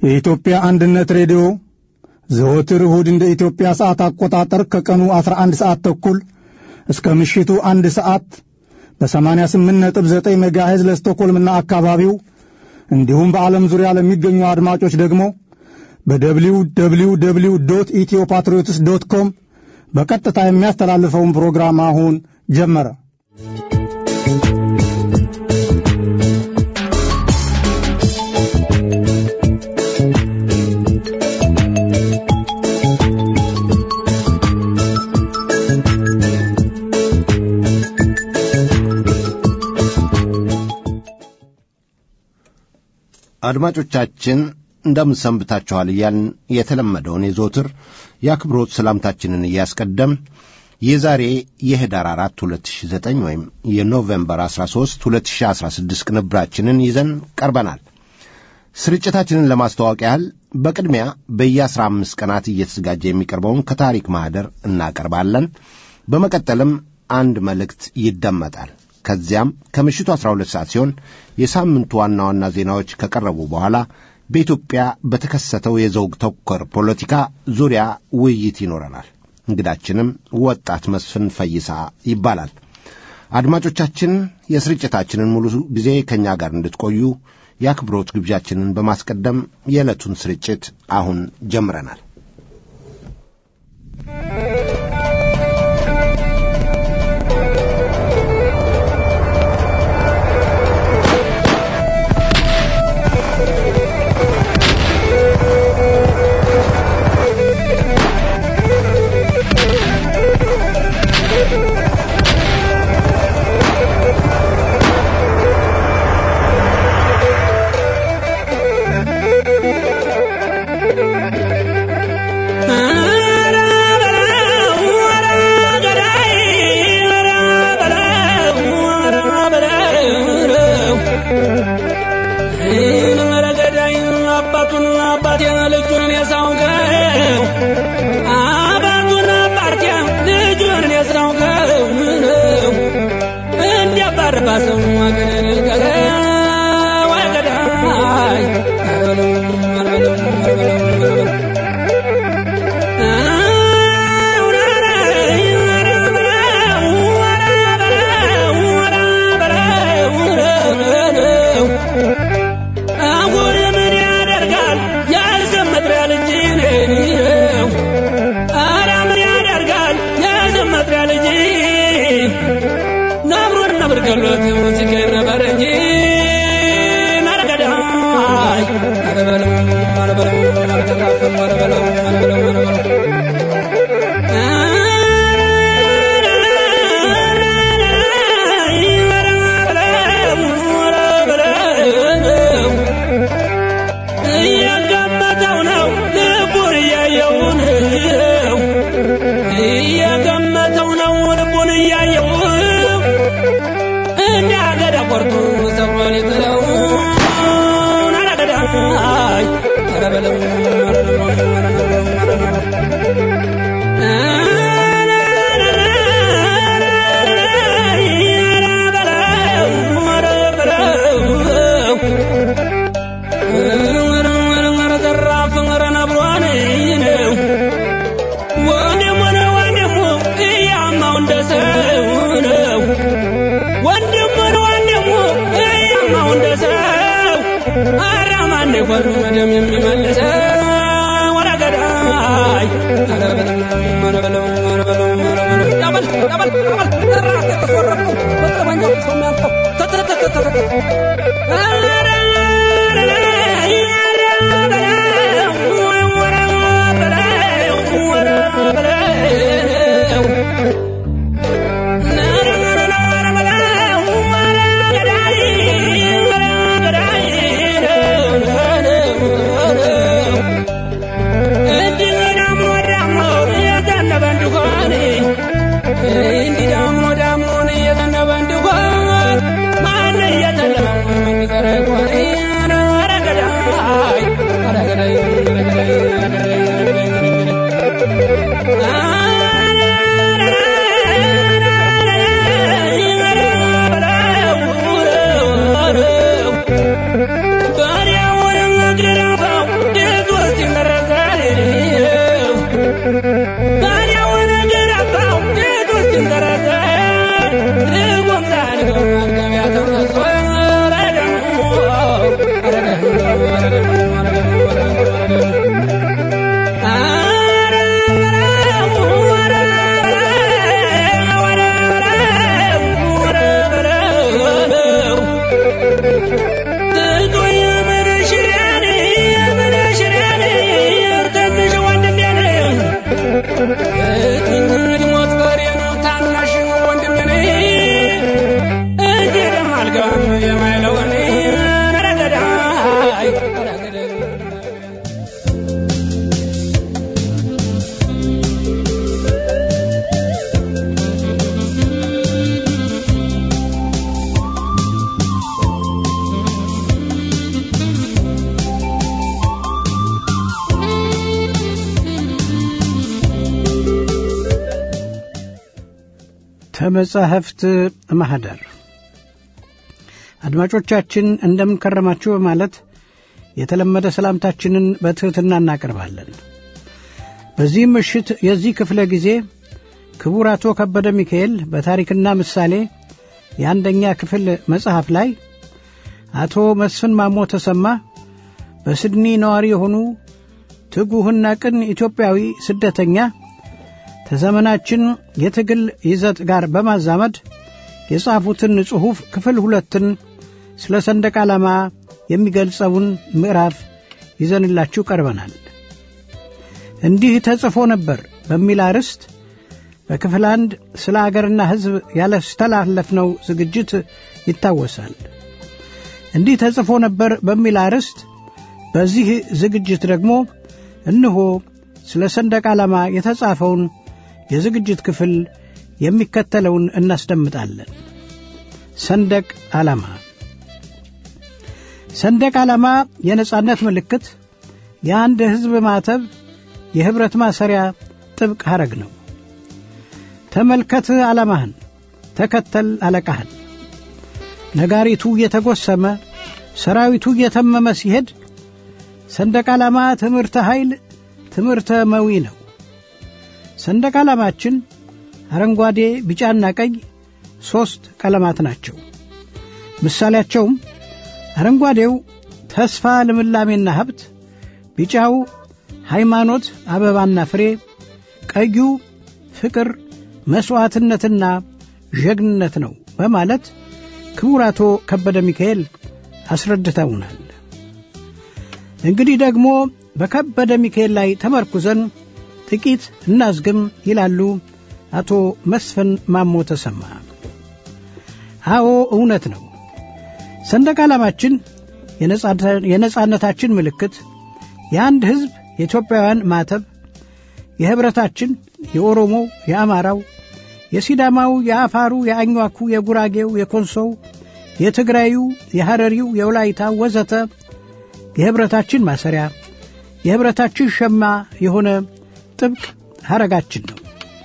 የኢትዮጵያ አንድነት ሬዲዮ ዘወትር እሁድ እንደ ኢትዮጵያ ሰዓት አቆጣጠር ከቀኑ 11 ሰዓት ተኩል እስከ ምሽቱ አንድ ሰዓት በ88.9 ሜጋሄዝ ለስቶኮልምና አካባቢው እንዲሁም በዓለም ዙሪያ ለሚገኙ አድማጮች ደግሞ በደብሊው ደብሊው ደብሊው ዶት ኢትዮ ፓትሪዮትስ ዶት ኮም በቀጥታ የሚያስተላልፈውን ፕሮግራም አሁን ጀመረ። አድማጮቻችን እንደምን ሰንብታችኋል እያልን የተለመደውን የዘወትር የአክብሮት ሰላምታችንን እያስቀደም የዛሬ የህዳር 4 2009 ወይም የኖቬምበር 13 2016 ቅንብራችንን ይዘን ቀርበናል። ስርጭታችንን ለማስተዋወቅ ያህል በቅድሚያ በየ15 ቀናት እየተዘጋጀ የሚቀርበውን ከታሪክ ማኅደር እናቀርባለን። በመቀጠልም አንድ መልእክት ይደመጣል። ከዚያም ከምሽቱ 12 ሰዓት ሲሆን የሳምንቱ ዋና ዋና ዜናዎች ከቀረቡ በኋላ በኢትዮጵያ በተከሰተው የዘውግ ተኮር ፖለቲካ ዙሪያ ውይይት ይኖረናል። እንግዳችንም ወጣት መስፍን ፈይሳ ይባላል። አድማጮቻችን የስርጭታችንን ሙሉ ጊዜ ከእኛ ጋር እንድትቆዩ የአክብሮት ግብዣችንን በማስቀደም የዕለቱን ስርጭት አሁን ጀምረናል። Indira mo da mo ni ya na bandu ko, ma ne ya ከመጻሕፍት ማኅደር አድማጮቻችን እንደምን ከረማችሁ በማለት የተለመደ ሰላምታችንን በትሕትና እናቀርባለን። በዚህም ምሽት የዚህ ክፍለ ጊዜ ክቡር አቶ ከበደ ሚካኤል በታሪክና ምሳሌ የአንደኛ ክፍል መጽሐፍ ላይ አቶ መስፍን ማሞ ተሰማ በስድኒ ነዋሪ የሆኑ ትጉህና ቅን ኢትዮጵያዊ ስደተኛ ከዘመናችን የትግል ይዘት ጋር በማዛመድ የጻፉትን ጽሑፍ ክፍል ሁለትን ስለ ሰንደቅ ዓላማ የሚገልጸውን ምዕራፍ ይዘንላችሁ ቀርበናል። እንዲህ ተጽፎ ነበር በሚል አርዕስት በክፍል አንድ ስለ አገርና ሕዝብ ያላስተላለፍነው ዝግጅት ይታወሳል። እንዲህ ተጽፎ ነበር በሚል አርዕስት በዚህ ዝግጅት ደግሞ እነሆ ስለ ሰንደቅ ዓላማ የተጻፈውን የዝግጅት ክፍል የሚከተለውን እናስደምጣለን። ሰንደቅ ዓላማ ሰንደቅ ዓላማ የነጻነት ምልክት፣ የአንድ ሕዝብ ማተብ፣ የኅብረት ማሰሪያ ጥብቅ ሐረግ ነው። ተመልከት ዓላማህን፣ ተከተል አለቃህን። ነጋሪቱ እየተጎሰመ ሰራዊቱ እየተመመ ሲሄድ ሰንደቅ ዓላማ ትምህርተ ኃይል ትምህርተ መዊ ነው። ሰንደቅ ዓላማችን አረንጓዴ፣ ቢጫና ቀይ ሦስት ቀለማት ናቸው። ምሳሌያቸውም አረንጓዴው ተስፋ፣ ልምላሜና ሀብት፣ ቢጫው ሃይማኖት፣ አበባና ፍሬ፣ ቀዩ ፍቅር፣ መሥዋዕትነትና ጀግንነት ነው በማለት ክቡር አቶ ከበደ ሚካኤል አስረድተውናል። እንግዲህ ደግሞ በከበደ ሚካኤል ላይ ተመርኩዘን ጥቂት እናዝግም ይላሉ አቶ መስፍን ማሞ ተሰማ። አዎ እውነት ነው። ሰንደቅ ዓላማችን የነጻነታችን ምልክት፣ የአንድ ሕዝብ የኢትዮጵያውያን ማተብ፣ የኅብረታችን የኦሮሞው፣ የአማራው፣ የሲዳማው፣ የአፋሩ፣ የአኟኩ፣ የጉራጌው፣ የኮንሶው፣ የትግራዩ፣ የሐረሪው፣ የወላይታው ወዘተ የኅብረታችን ማሰሪያ የኅብረታችን ሸማ የሆነ ጥብቅ ሐረጋችን ነው።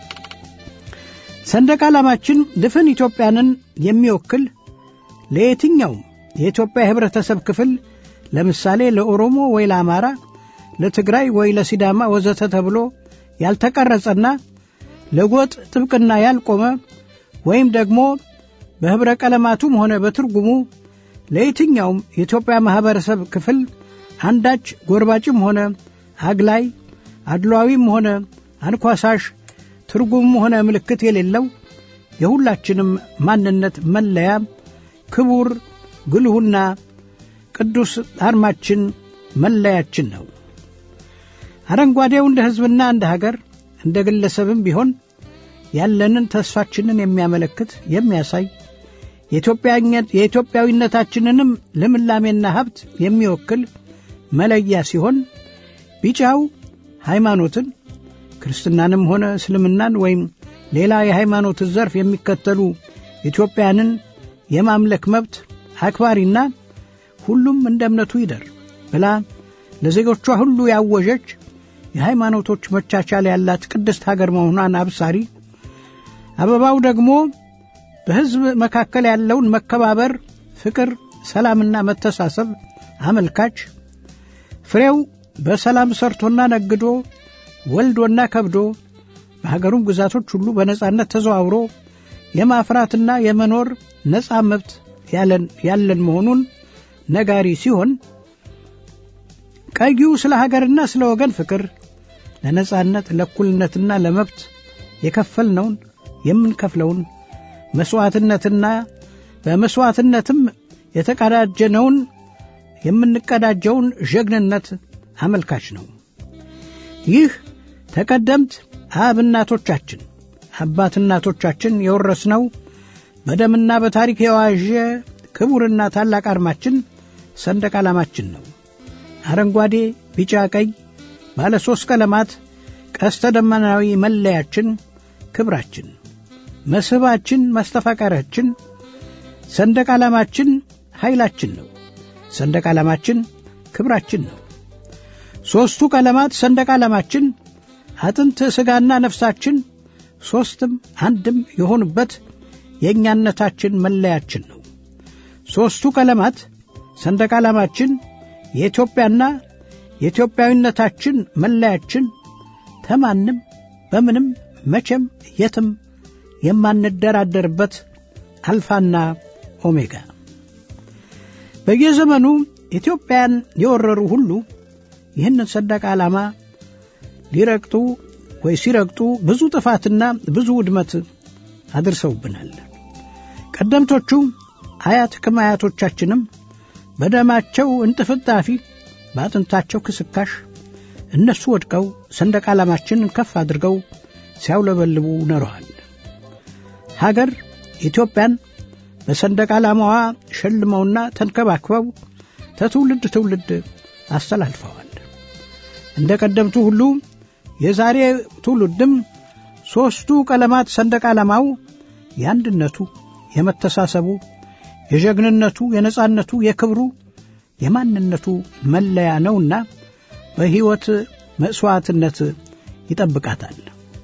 ሰንደቅ ዓላማችን ድፍን ኢትዮጵያንን የሚወክል ለየትኛውም የኢትዮጵያ የኅብረተሰብ ክፍል ለምሳሌ ለኦሮሞ ወይ ለአማራ፣ ለትግራይ ወይ ለሲዳማ ወዘተ ተብሎ ያልተቀረጸና ለጎጥ ጥብቅና ያልቆመ ወይም ደግሞ በኅብረ ቀለማቱም ሆነ በትርጉሙ ለየትኛውም የኢትዮጵያ ማኅበረሰብ ክፍል አንዳች ጎርባጭም ሆነ አግላይ አድሏዊም ሆነ አንኳሳሽ ትርጉምም ሆነ ምልክት የሌለው የሁላችንም ማንነት መለያ ክቡር ግልሁና ቅዱስ አርማችን መለያችን ነው። አረንጓዴው እንደ ሕዝብና እንደ ሀገር እንደ ግለሰብም ቢሆን ያለንን ተስፋችንን የሚያመለክት የሚያሳይ የኢትዮጵያዊነታችንንም ልምላሜና ሀብት የሚወክል መለያ ሲሆን ቢጫው ሃይማኖትን ክርስትናንም ሆነ እስልምናን ወይም ሌላ የሃይማኖት ዘርፍ የሚከተሉ ኢትዮጵያንን የማምለክ መብት አክባሪና ሁሉም እንደ እምነቱ ይደር ብላ ለዜጎቿ ሁሉ ያወጀች የሃይማኖቶች መቻቻል ያላት ቅድስት ሀገር መሆኗን አብሳሪ፣ አበባው ደግሞ በሕዝብ መካከል ያለውን መከባበር፣ ፍቅር፣ ሰላምና መተሳሰብ አመልካች፣ ፍሬው በሰላም ሰርቶና ነግዶ ወልዶና ከብዶ በሀገሩም ግዛቶች ሁሉ በነጻነት ተዘዋውሮ የማፍራትና የመኖር ነጻ መብት ያለን መሆኑን ነጋሪ ሲሆን ቀዩ ስለ ሀገርና ስለ ወገን ፍቅር ለነጻነት ለእኩልነትና ለመብት የከፈልነውን የምንከፍለውን መሥዋዕትነትና በመሥዋዕትነትም የተቀዳጀነውን የምንቀዳጀውን ጀግንነት አመልካች ነው። ይህ ተቀደምት አብ እናቶቻችን አባት እናቶቻችን የወረስነው በደምና በታሪክ የዋዠ ክቡርና ታላቅ አርማችን ሰንደቅ ዓላማችን ነው። አረንጓዴ፣ ቢጫ፣ ቀይ ባለ ሦስት ቀለማት ቀስተ ደመናዊ መለያችን፣ ክብራችን፣ መስህባችን፣ ማስተፋቀሪያችን፣ ሰንደቅ ዓላማችን ኃይላችን ነው። ሰንደቅ ዓላማችን ክብራችን ነው። ሦስቱ ቀለማት ሰንደቅ ዓላማችን አጥንት ሥጋና ነፍሳችን ሦስትም አንድም የሆኑበት የእኛነታችን መለያችን ነው። ሦስቱ ቀለማት ሰንደቅ ዓላማችን የኢትዮጵያና የኢትዮጵያዊነታችን መለያችን ተማንም በምንም መቼም የትም የማንደራደርበት አልፋና ኦሜጋ በየዘመኑ ኢትዮጵያን የወረሩ ሁሉ ይህንን ሰንደቅ ዓላማ ሊረግጡ ወይ ሲረግጡ ብዙ ጥፋትና ብዙ ውድመት አድርሰውብናል። ቀደምቶቹ አያት ቅድመ አያቶቻችንም በደማቸው እንጥፍጣፊ በአጥንታቸው ክስካሽ እነሱ ወድቀው ሰንደቅ ዓላማችንን ከፍ አድርገው ሲያውለበልቡ ኖረዋል። ሀገር ኢትዮጵያን በሰንደቅ ዓላማዋ ሸልመውና ተንከባክበው ተትውልድ ትውልድ አስተላልፈዋል። እንደ ቀደምቱ ሁሉ የዛሬ ትውልድም ሦስቱ ቀለማት ሰንደቅ ዓላማው የአንድነቱ፣ የመተሳሰቡ፣ የጀግንነቱ፣ የነጻነቱ፣ የክብሩ፣ የማንነቱ መለያ ነውና በሕይወት መሥዋዕትነት ይጠብቃታል።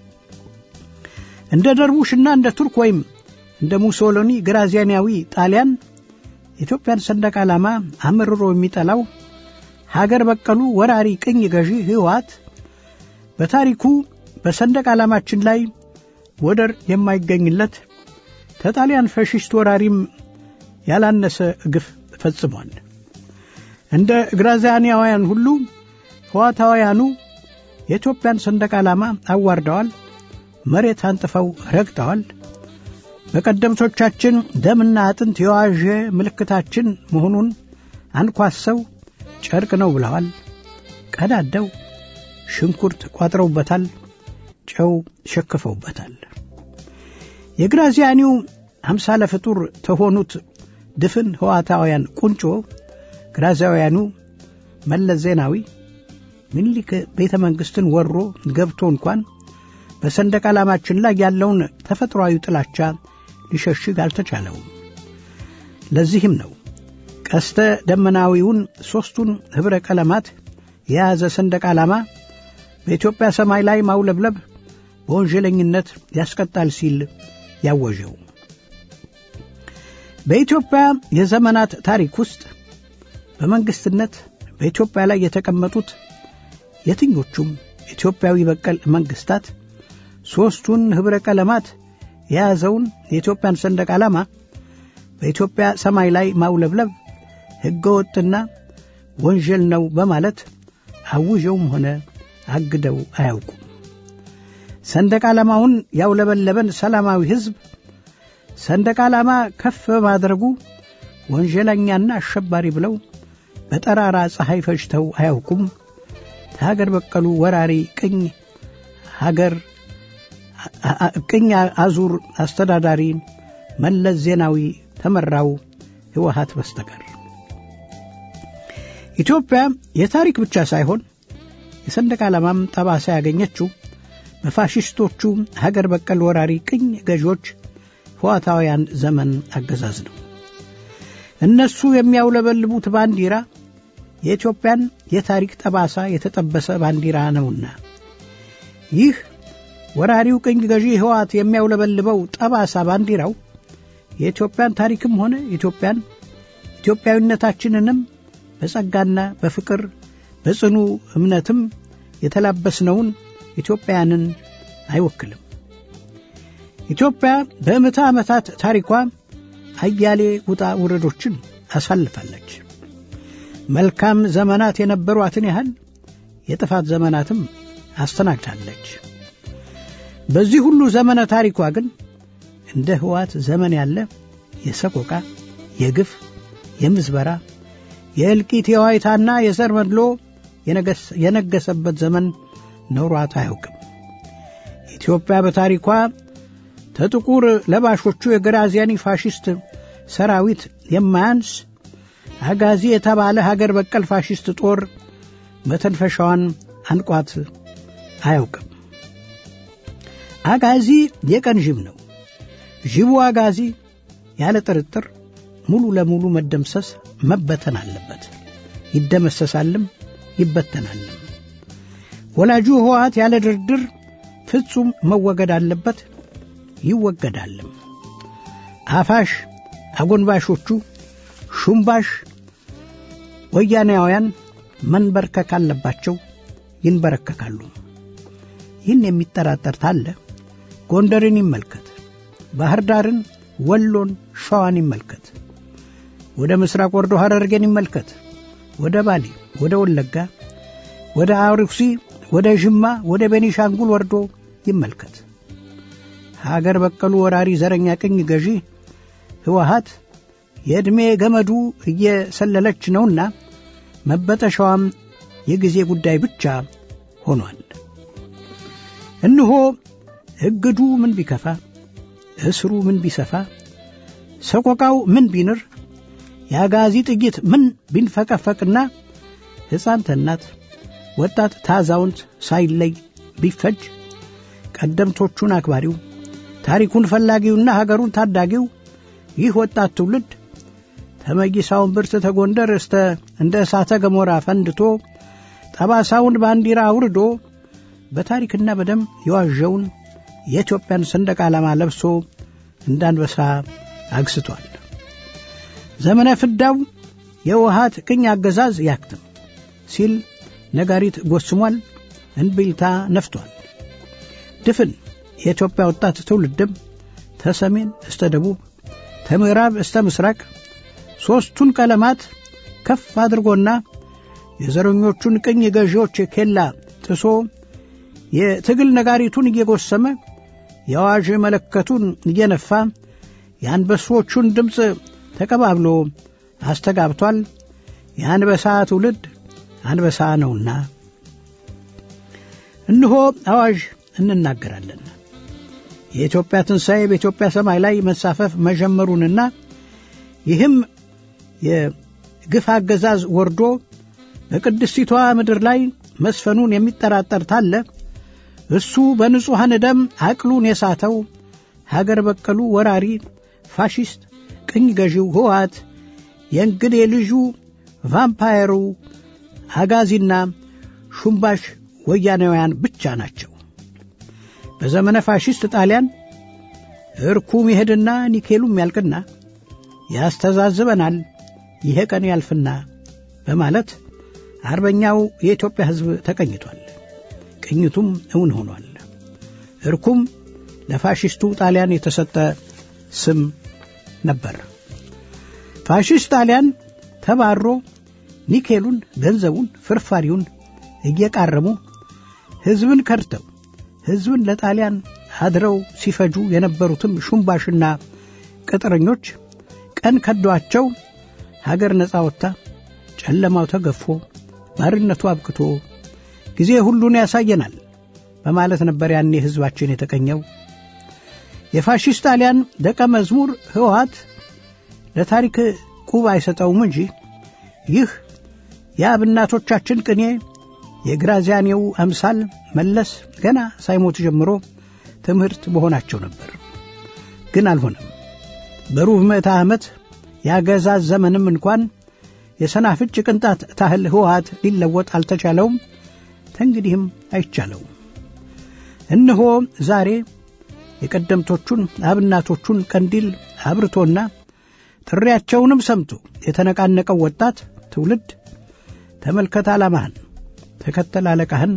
እንደ ደርቡሽና እንደ ቱርክ ወይም እንደ ሙሶሎኒ ግራዚያናዊ ጣሊያን የኢትዮጵያን ሰንደቅ ዓላማ አምርሮ የሚጠላው ሀገር በቀሉ ወራሪ ቅኝ ገዢ ሕወሓት በታሪኩ በሰንደቅ ዓላማችን ላይ ወደር የማይገኝለት ከጣሊያን ፋሽስት ወራሪም ያላነሰ ግፍ ፈጽሟል። እንደ ግራዚያናውያን ሁሉ ሕዋታውያኑ የኢትዮጵያን ሰንደቅ ዓላማ አዋርደዋል፣ መሬት አንጥፈው ረግጠዋል። በቀደምቶቻችን ደምና አጥንት የዋዠ ምልክታችን መሆኑን አንኳሰው ጨርቅ ነው ብለዋል። ቀዳደው ሽንኩርት ቋጥረውበታል፣ ጨው ሸክፈውበታል። የግራዚያኒው አምሳለ ፍጡር ተሆኑት ድፍን ሕዋታውያን ቁንጮ ግራዚያውያኑ መለስ ዜናዊ ምኒልክ ቤተ መንግሥትን ወሮ ገብቶ እንኳን በሰንደቅ ዓላማችን ላይ ያለውን ተፈጥሮአዊ ጥላቻ ሊሸሽግ አልተቻለውም። ለዚህም ነው ቀስተ ደመናዊውን ሦስቱን ኅብረ ቀለማት የያዘ ሰንደቅ ዓላማ በኢትዮጵያ ሰማይ ላይ ማውለብለብ በወንጀለኝነት ያስቀጣል ሲል ያወጀው። በኢትዮጵያ የዘመናት ታሪክ ውስጥ በመንግሥትነት በኢትዮጵያ ላይ የተቀመጡት የትኞቹም ኢትዮጵያዊ በቀል መንግሥታት ሦስቱን ኅብረ ቀለማት የያዘውን የኢትዮጵያን ሰንደቅ ዓላማ በኢትዮጵያ ሰማይ ላይ ማውለብለብ ሕገ ወጥና ወንጀል ነው በማለት አውጀውም ሆነ አግደው አያውቁም። ሰንደቅ ዓላማውን ያውለበለበን ሰላማዊ ሕዝብ ሰንደቅ ዓላማ ከፍ በማድረጉ ወንጀለኛና አሸባሪ ብለው በጠራራ ፀሐይ ፈጅተው አያውቁም። ከሀገር በቀሉ ወራሪ ቅኝ ሀገር ቅኝ አዙር አስተዳዳሪ መለስ ዜናዊ ተመራው ሕወሓት በስተቀር ኢትዮጵያ የታሪክ ብቻ ሳይሆን የሰንደቅ ዓላማም ጠባሳ ያገኘችው በፋሽስቶቹ ሀገር በቀል ወራሪ ቅኝ ገዢዎች ሕዋታውያን ዘመን አገዛዝ ነው። እነሱ የሚያውለበልቡት ባንዲራ የኢትዮጵያን የታሪክ ጠባሳ የተጠበሰ ባንዲራ ነውና ይህ ወራሪው ቅኝ ገዢ ሕወሓት የሚያውለበልበው ጠባሳ ባንዲራው የኢትዮጵያን ታሪክም ሆነ ኢትዮጵያን ኢትዮጵያዊነታችንንም በጸጋና በፍቅር በጽኑ እምነትም የተላበስነውን ኢትዮጵያውያንን አይወክልም። ኢትዮጵያ በምዕተ ዓመታት ታሪኳ አያሌ ውጣ ውረዶችን አሳልፋለች። መልካም ዘመናት የነበሯትን ያህል የጥፋት ዘመናትም አስተናግዳለች። በዚህ ሁሉ ዘመነ ታሪኳ ግን እንደ ሕወሓት ዘመን ያለ የሰቆቃ፣ የግፍ፣ የምዝበራ፣ የእልቂት፣ የዋይታና የዘር መድሎ የነገሰበት ዘመን ኖሯት አያውቅም። ኢትዮጵያ በታሪኳ ከጥቁር ለባሾቹ የግራዚያኒ ፋሽስት ሰራዊት የማያንስ አጋዚ የተባለ ሀገር በቀል ፋሽስት ጦር መተንፈሻዋን አንቋት አያውቅም። አጋዚ የቀን ዥብ ነው። ዥቡ አጋዚ ያለ ጥርጥር ሙሉ ለሙሉ መደምሰስ መበተን አለበት። ይደመሰሳልም ይበተናልም። ወላጁ ሕወሓት ያለ ድርድር ፍጹም መወገድ አለበት፣ ይወገዳልም። አፋሽ አጎንባሾቹ ሹምባሽ ወያኔያውያን መንበርከክ አለባቸው፣ ይንበረከካሉ። ይህን የሚጠራጠር ታለ ጎንደርን ይመልከት፣ ባህር ዳርን፣ ወሎን፣ ሸዋን ይመልከት። ወደ ምስራቅ ወርዶ ሐረርጌን ይመልከት። ወደ ባሌ፣ ወደ ወለጋ፣ ወደ አርሲ፣ ወደ ዥማ፣ ወደ ቤኒሻንጉል ወርዶ ይመልከት። ሀገር በቀሉ ወራሪ ዘረኛ ቅኝ ገዢ ህወሀት የዕድሜ ገመዱ እየሰለለች ነውና መበጠሻዋም የጊዜ ጉዳይ ብቻ ሆኗል። እነሆ እግዱ ምን ቢከፋ፣ እስሩ ምን ቢሰፋ፣ ሰቆቃው ምን ቢንር፣ የአጋዚ ጥይት ምን ቢንፈቀፈቅና ሕፃን ተናት ወጣት ታዛውንት ሳይለይ ቢፈጅ ቀደምቶቹን አክባሪው ታሪኩን ፈላጊውና ሀገሩን ታዳጊው ይህ ወጣት ትውልድ ተመይሳውን ብርት ተጎንደር እስተ እንደ እሳተ ገሞራ ፈንድቶ ጠባሳውን ባንዲራ አውርዶ በታሪክና በደም የዋዠውን የኢትዮጵያን ሰንደቅ ዓላማ ለብሶ እንዳንበሳ አግስቷል። ዘመነ ፍዳው የውሃት ቅኝ አገዛዝ ያክትም ሲል ነጋሪት ጎስሟል፣ እንቢልታ ነፍቷል። ድፍን የኢትዮጵያ ወጣት ትውልድም ተሰሜን እስተ ደቡብ ከምዕራብ እስተ ምስራቅ ሦስቱን ቀለማት ከፍ አድርጎና የዘረኞቹን ቅኝ ገዢዎች ኬላ ጥሶ የትግል ነጋሪቱን እየጎሰመ የአዋዥ መለከቱን እየነፋ የአንበሶቹን ድምፅ ተቀባብሎ አስተጋብቷል። የአንበሳ ትውልድ አንበሳ ነውና እንሆ አዋዥ እንናገራለን። የኢትዮጵያ ትንሣኤ በኢትዮጵያ ሰማይ ላይ መሳፈፍ መጀመሩንና ይህም የግፍ አገዛዝ ወርዶ በቅድስቲቷ ምድር ላይ መስፈኑን የሚጠራጠር ታለ እሱ በንጹሐን ደም አቅሉን የሳተው ሀገር በቀሉ ወራሪ ፋሽስት ቅኝ ገዢው ህወሓት የእንግዴ ልጁ ቫምፓየሩ አጋዚና ሹምባሽ ወያናውያን ብቻ ናቸው። በዘመነ ፋሽስት ጣሊያን እርኩም ይሄድና ኒኬሉም ያልቅና ያስተዛዝበናል ይሄ ቀን ያልፍና በማለት አርበኛው የኢትዮጵያ ሕዝብ ተቀኝቷል። ቅኝቱም እውን ሆኗል። እርኩም ለፋሽስቱ ጣሊያን የተሰጠ ስም ነበር። ፋሽስት ጣሊያን ተባሮ ኒኬሉን፣ ገንዘቡን፣ ፍርፋሪውን እየቃረሙ ሕዝብን ከድተው ሕዝብን ለጣሊያን አድረው ሲፈጁ የነበሩትም ሹምባሽና ቅጥረኞች ቀን ከዷቸው ሀገር ነፃ ወጥታ ጨለማው ተገፎ ባርነቱ አብቅቶ ጊዜ ሁሉን ያሳየናል በማለት ነበር ያኔ ሕዝባችን የተቀኘው። የፋሽስት ጣሊያን ደቀ መዝሙር ህወሓት ለታሪክ ቁብ አይሰጠውም እንጂ ይህ የአብናቶቻችን ቅኔ የግራዚያኔው አምሳል መለስ ገና ሳይሞት ጀምሮ ትምህርት በሆናቸው ነበር። ግን አልሆነም። በሩብ ምዕተ ዓመት የአገዛዝ ዘመንም እንኳን የሰናፍጭ ቅንጣት ታህል ህወሓት ሊለወጥ አልተቻለውም። ተንግዲህም አይቻለውም። እነሆ ዛሬ የቀደምቶቹን አብናቶቹን ቀንዲል አብርቶና ጥሪያቸውንም ሰምቶ የተነቃነቀው ወጣት ትውልድ ተመልከት ዓላማህን፣ ተከተል አለቃህን፣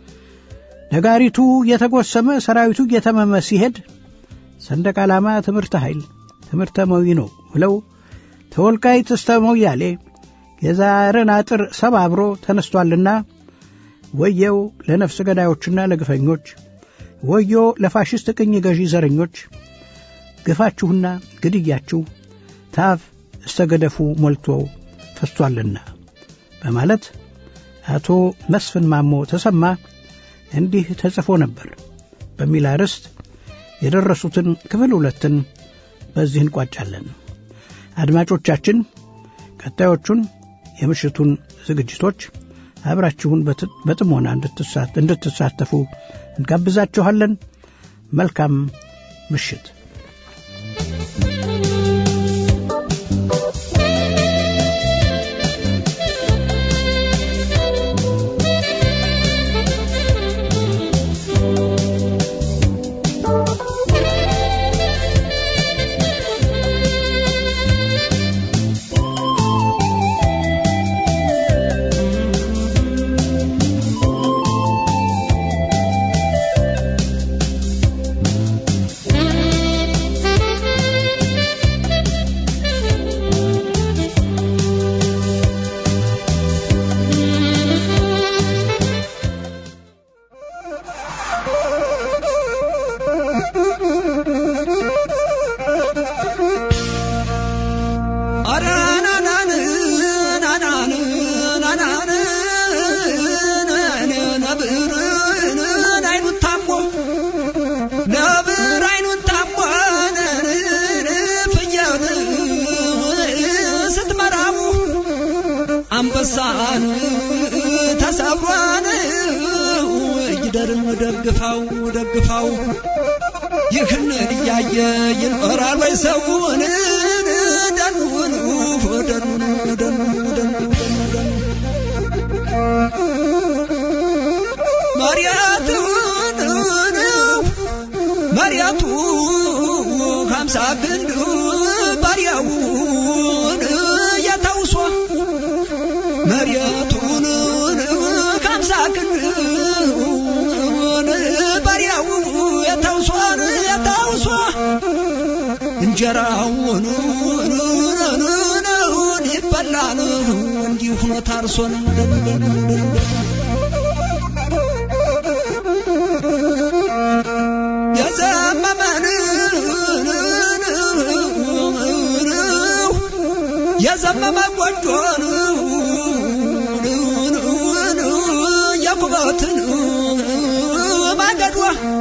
ነጋሪቱ እየተጎሰመ ሰራዊቱ እየተመመ ሲሄድ ሰንደቅ ዓላማ ትምህርተ ኃይል ትምህርተ መዊ ነው ብለው ተወልቃይት እስተ ሞያሌ የዛርን አጥር ሰባብሮ ተነስቷልና ወየው ለነፍስ ገዳዮችና ለግፈኞች፣ ወዮ ለፋሽስት ቅኝ ገዢ ዘረኞች፣ ግፋችሁና ግድያችሁ ታፍ እስተ ገደፉ ሞልቶ ፈስቷልና በማለት አቶ መስፍን ማሞ ተሰማ እንዲህ ተጽፎ ነበር በሚል አርዕስት የደረሱትን ክፍል ሁለትን በዚህ እንቋጫለን። አድማጮቻችን ቀጣዮቹን የምሽቱን ዝግጅቶች አብራችሁን በጥሞና እንድትሳተፉ እንጋብዛችኋለን። መልካም ምሽት። አንበሳን ተሰብሯን ይደርም ደግፋው ደግፋው ይህን እያየ ይኖራል ወይ ሰውን ደኑን ደኑን ደኑን ደኑን መሪያቱን መሪያቱ ሀምሳ ክንድ ባሪያውን የተውሶ መሪያቱን ሀምሳ ክንድ ባሪያው የተውሶን የተውሶ እንጀራውን ይበላል እንዲሁ ሆኖ ታርሶን የዘመመን የዘመመ ጎጆን የኩበትን ማገዷ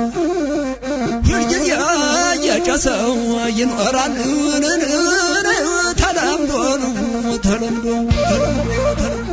ሁልጊዜ የጨሰው ይኖራል ተለምዶ ተለምዶ ተለምዶ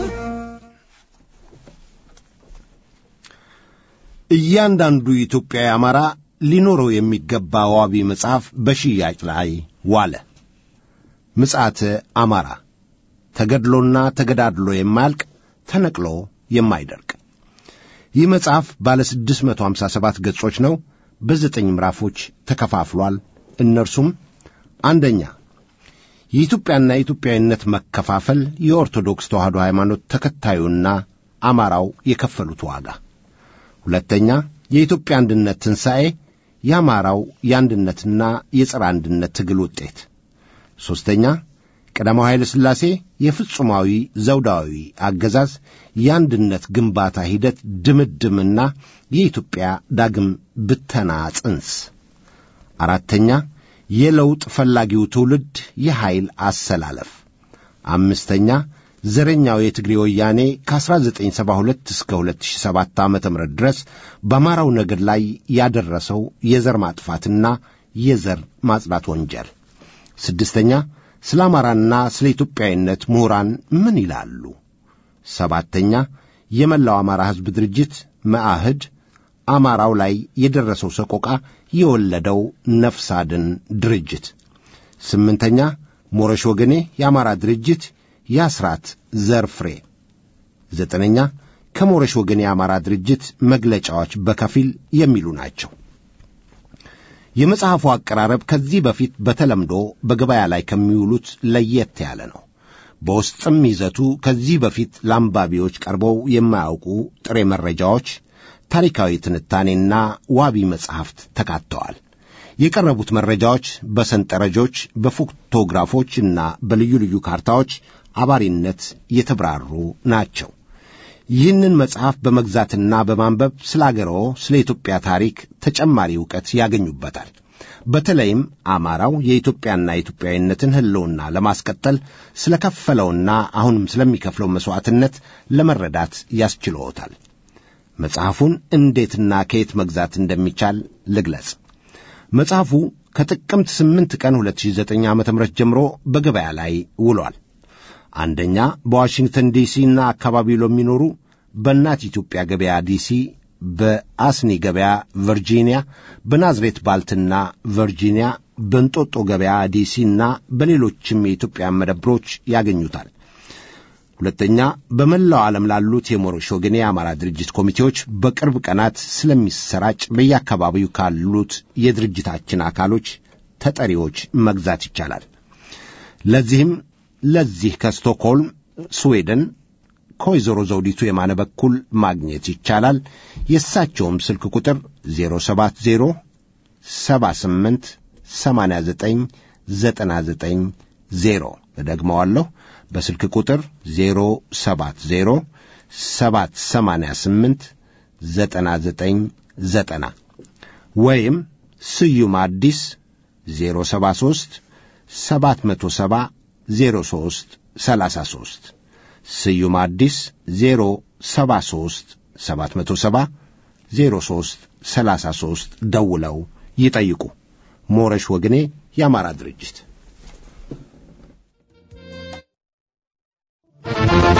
እያንዳንዱ ኢትዮጵያዊ አማራ ሊኖረው የሚገባ ዋቢ መጽሐፍ በሽያጭ ላይ ዋለ። ምጽአተ አማራ ተገድሎና ተገዳድሎ የማያልቅ ተነቅሎ የማይደርቅ። ይህ መጽሐፍ ባለ 657 ገጾች ነው። በዘጠኝ ምዕራፎች ተከፋፍሏል። እነርሱም አንደኛ የኢትዮጵያና የኢትዮጵያዊነት መከፋፈል፣ የኦርቶዶክስ ተዋሕዶ ሃይማኖት ተከታዩና አማራው የከፈሉት ዋጋ ሁለተኛ የኢትዮጵያ አንድነት ትንሣኤ የአማራው የአንድነትና የጸረ አንድነት ትግል ውጤት ሦስተኛ ቀዳማዊ ኃይለ ሥላሴ የፍጹማዊ ዘውዳዊ አገዛዝ የአንድነት ግንባታ ሂደት ድምድምና የኢትዮጵያ ዳግም ብተና ጽንስ አራተኛ የለውጥ ፈላጊው ትውልድ የኃይል አሰላለፍ አምስተኛ ዘረኛው የትግሬ ወያኔ ከ1972 እስከ 2007 ዓ ም ድረስ በአማራው ነገድ ላይ ያደረሰው የዘር ማጥፋትና የዘር ማጽዳት ወንጀል። ስድስተኛ ስለ አማራና ስለ ኢትዮጵያዊነት ምሁራን ምን ይላሉ? ሰባተኛ የመላው አማራ ሕዝብ ድርጅት መአህድ አማራው ላይ የደረሰው ሰቆቃ የወለደው ነፍስ አድን ድርጅት። ስምንተኛ ሞረሽ ወገኔ የአማራ ድርጅት የአስራት ዘር ፍሬ። ዘጠነኛ ከሞረሽ ወገን የአማራ ድርጅት መግለጫዎች በከፊል የሚሉ ናቸው። የመጽሐፉ አቀራረብ ከዚህ በፊት በተለምዶ በገበያ ላይ ከሚውሉት ለየት ያለ ነው። በውስጥም ይዘቱ ከዚህ በፊት ለአንባቢዎች ቀርበው የማያውቁ ጥሬ መረጃዎች፣ ታሪካዊ ትንታኔና ዋቢ መጻሕፍት ተካተዋል። የቀረቡት መረጃዎች በሰንጠረዦች፣ በፎቶግራፎች እና በልዩ ልዩ ካርታዎች አባሪነት የተብራሩ ናቸው። ይህንን መጽሐፍ በመግዛትና በማንበብ ስለ አገርዎ፣ ስለ ኢትዮጵያ ታሪክ ተጨማሪ ዕውቀት ያገኙበታል። በተለይም አማራው የኢትዮጵያና የኢትዮጵያዊነትን ሕልውና ለማስቀጠል ስለ ከፈለውና አሁንም ስለሚከፍለው መሥዋዕትነት ለመረዳት ያስችልዎታል። መጽሐፉን እንዴትና ከየት መግዛት እንደሚቻል ልግለጽ። መጽሐፉ ከጥቅምት 8 ቀን 2009 ዓ ም ጀምሮ በገበያ ላይ ውሏል። አንደኛ በዋሽንግተን ዲሲና አካባቢው ለሚኖሩ በእናት ኢትዮጵያ ገበያ ዲሲ፣ በአስኒ ገበያ ቨርጂኒያ፣ በናዝሬት ባልትና ቨርጂኒያ፣ በእንጦጦ ገበያ ዲሲና በሌሎችም የኢትዮጵያ መደብሮች ያገኙታል። ሁለተኛ በመላው ዓለም ላሉት የሞሮሽ ወገን የአማራ ድርጅት ኮሚቴዎች በቅርብ ቀናት ስለሚሰራጭ በየአካባቢው ካሉት የድርጅታችን አካሎች ተጠሪዎች መግዛት ይቻላል። ለዚህም ለዚህ ከስቶክሆልም ስዌድን ከወይዘሮ ዘውዲቱ የማነ በኩል ማግኘት ይቻላል። የእሳቸውም ስልክ ቁጥር 070 78 89 99 0 እደግመዋለሁ። በስልክ ቁጥር 070 788 99 ወይም ስዩም አዲስ 073 770 03 33 ስዩም አዲስ 073 770 03 33 ደውለው ይጠይቁ። ሞረሽ ወግኔ የአማራ ድርጅት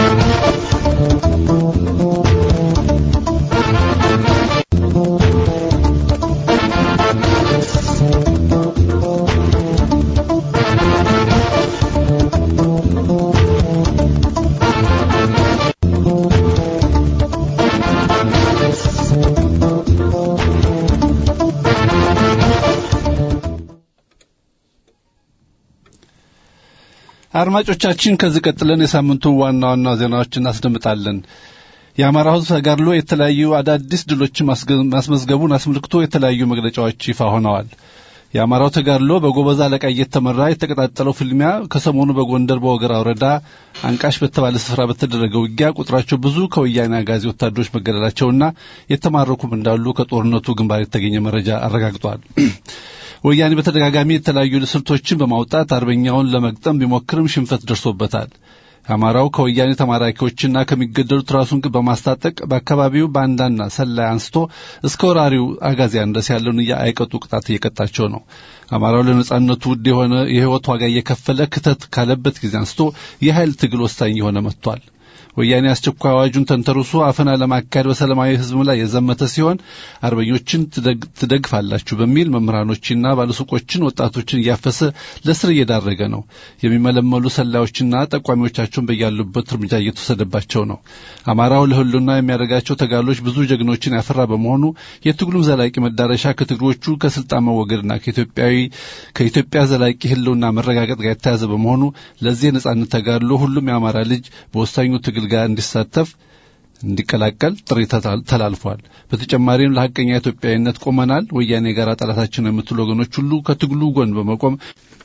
አድማጮቻችን ከዚህ ቀጥለን የሳምንቱን ዋና ዋና ዜናዎች እናስደምጣለን። የአማራ ሕዝብ ተጋድሎ የተለያዩ አዳዲስ ድሎችን ማስመዝገቡን አስመልክቶ የተለያዩ መግለጫዎች ይፋ ሆነዋል። የአማራው ተጋድሎ በጎበዝ አለቃ እየተመራ የተቀጣጠለው ፍልሚያ ከሰሞኑ በጎንደር በወገራ ወረዳ አንቃሽ በተባለ ስፍራ በተደረገ ውጊያ ቁጥራቸው ብዙ ከወያኔ አጋዚ ወታደሮች መገደላቸውና የተማረኩም እንዳሉ ከጦርነቱ ግንባር የተገኘ መረጃ አረጋግጧል። ወያኔ በተደጋጋሚ የተለያዩ ስልቶችን በማውጣት አርበኛውን ለመግጠም ቢሞክርም ሽንፈት ደርሶበታል። አማራው ከወያኔ ተማራኪዎችና ከሚገደሉት ራሱን በማስታጠቅ በአካባቢው ባንዳና ሰላይ አንስቶ እስከ ወራሪው አጋዚያን ድረስ ያለውን አይቀጡ ቅጣት እየቀጣቸው ነው። አማራው ለነጻነቱ ውድ የሆነ የሕይወት ዋጋ እየከፈለ ክተት ካለበት ጊዜ አንስቶ የኃይል ትግል ወሳኝ የሆነ መጥቷል። ወያኔ አስቸኳይ አዋጁን ተንተርሶ አፈና ለማካሄድ በሰላማዊ ሕዝብ ላይ የዘመተ ሲሆን አርበኞችን ትደግፋላችሁ በሚል መምህራኖችና ባለሱቆችን፣ ወጣቶችን እያፈሰ ለስር እየዳረገ ነው። የሚመለመሉ ሰላዮችና ጠቋሚዎቻቸውን በያሉበት እርምጃ እየተወሰደባቸው ነው። አማራው ለህሉና የሚያደርጋቸው ተጋድሎች ብዙ ጀግኖችን ያፈራ በመሆኑ የትግሉም ዘላቂ መዳረሻ ከትግሮቹ ከስልጣን መወገድና ከኢትዮጵያዊ ከኢትዮጵያ ዘላቂ ህልውና መረጋገጥ ጋር የተያዘ በመሆኑ ለዚህ የነጻነት ተጋድሎ ሁሉም የአማራ ልጅ በወሳኙ ትግል ጋር እንዲሳተፍ እንዲቀላቀል ጥሪ ተላልፏል። በተጨማሪም ለሐቀኛ ኢትዮጵያዊነት ቆመናል፣ ወያኔ የጋራ ጠላታችን የምትሉ ወገኖች ሁሉ ከትግሉ ጎን በመቆም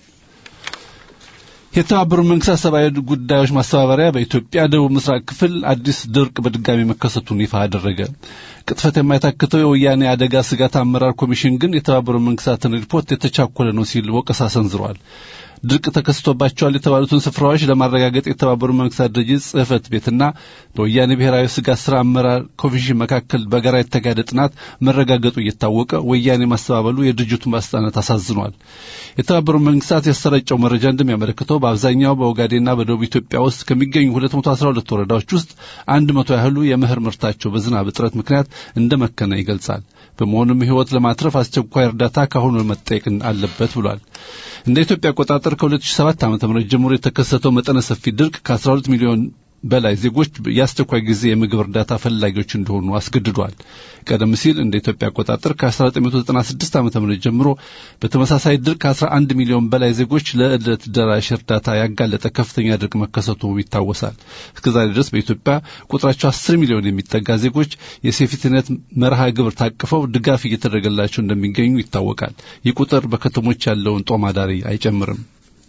የተባበሩት መንግስታት ሰብአዊ ጉዳዮች ማስተባበሪያ በኢትዮጵያ ደቡብ ምስራቅ ክፍል አዲስ ድርቅ በድጋሚ መከሰቱን ይፋ አደረገ። ቅጥፈት የማይታክተው የወያኔ አደጋ ስጋት አመራር ኮሚሽን ግን የተባበሩት መንግስታትን ሪፖርት የተቻኮለ ነው ሲል ወቀሳ ሰንዝሯል። ድርቅ ተከስቶባቸዋል የተባሉትን ስፍራዎች ለማረጋገጥ የተባበሩት መንግስታት ድርጅት ጽህፈት ቤትና በወያኔ ብሔራዊ ስጋት ስራ አመራር ኮሚሽን መካከል በጋራ የተካሄደ ጥናት መረጋገጡ እየታወቀ ወያኔ ማስተባበሉ የድርጅቱን ባለስልጣናት አሳዝኗል። የተባበሩት መንግስታት ያሰራጨው መረጃ እንደሚያመለክተው በአብዛኛው በኦጋዴንና በደቡብ ኢትዮጵያ ውስጥ ከሚገኙ 212 ወረዳዎች ውስጥ አንድ መቶ ያህሉ የምህር ምርታቸው በዝናብ እጥረት ምክንያት እንደመከነ ይገልጻል። በመሆኑም ህይወት ለማትረፍ አስቸኳይ እርዳታ ካሁኑ መጠየቅ አለበት ብሏል። እንደ ኢትዮጵያ አቆጣጠር ከ2007 ዓ.ም ጀምሮ የተከሰተው መጠነ ሰፊ ድርቅ ከ12 ሚሊዮን በላይ ዜጎች የአስቸኳይ ጊዜ የምግብ እርዳታ ፈላጊዎች እንደሆኑ አስገድዷል። ቀደም ሲል እንደ ኢትዮጵያ አቆጣጠር ከ1996 ዓ ም ጀምሮ በተመሳሳይ ድርቅ ከ11 ሚሊዮን በላይ ዜጎች ለዕለት ደራሽ እርዳታ ያጋለጠ ከፍተኛ ድርቅ መከሰቱ ይታወሳል። እስከዛሬ ድረስ በኢትዮጵያ ቁጥራቸው 10 ሚሊዮን የሚጠጋ ዜጎች የሴፍቲኔት መርሃ ግብር ታቅፈው ድጋፍ እየተደረገላቸው እንደሚገኙ ይታወቃል። ይህ ቁጥር በከተሞች ያለውን ጦማዳሪ አይጨምርም።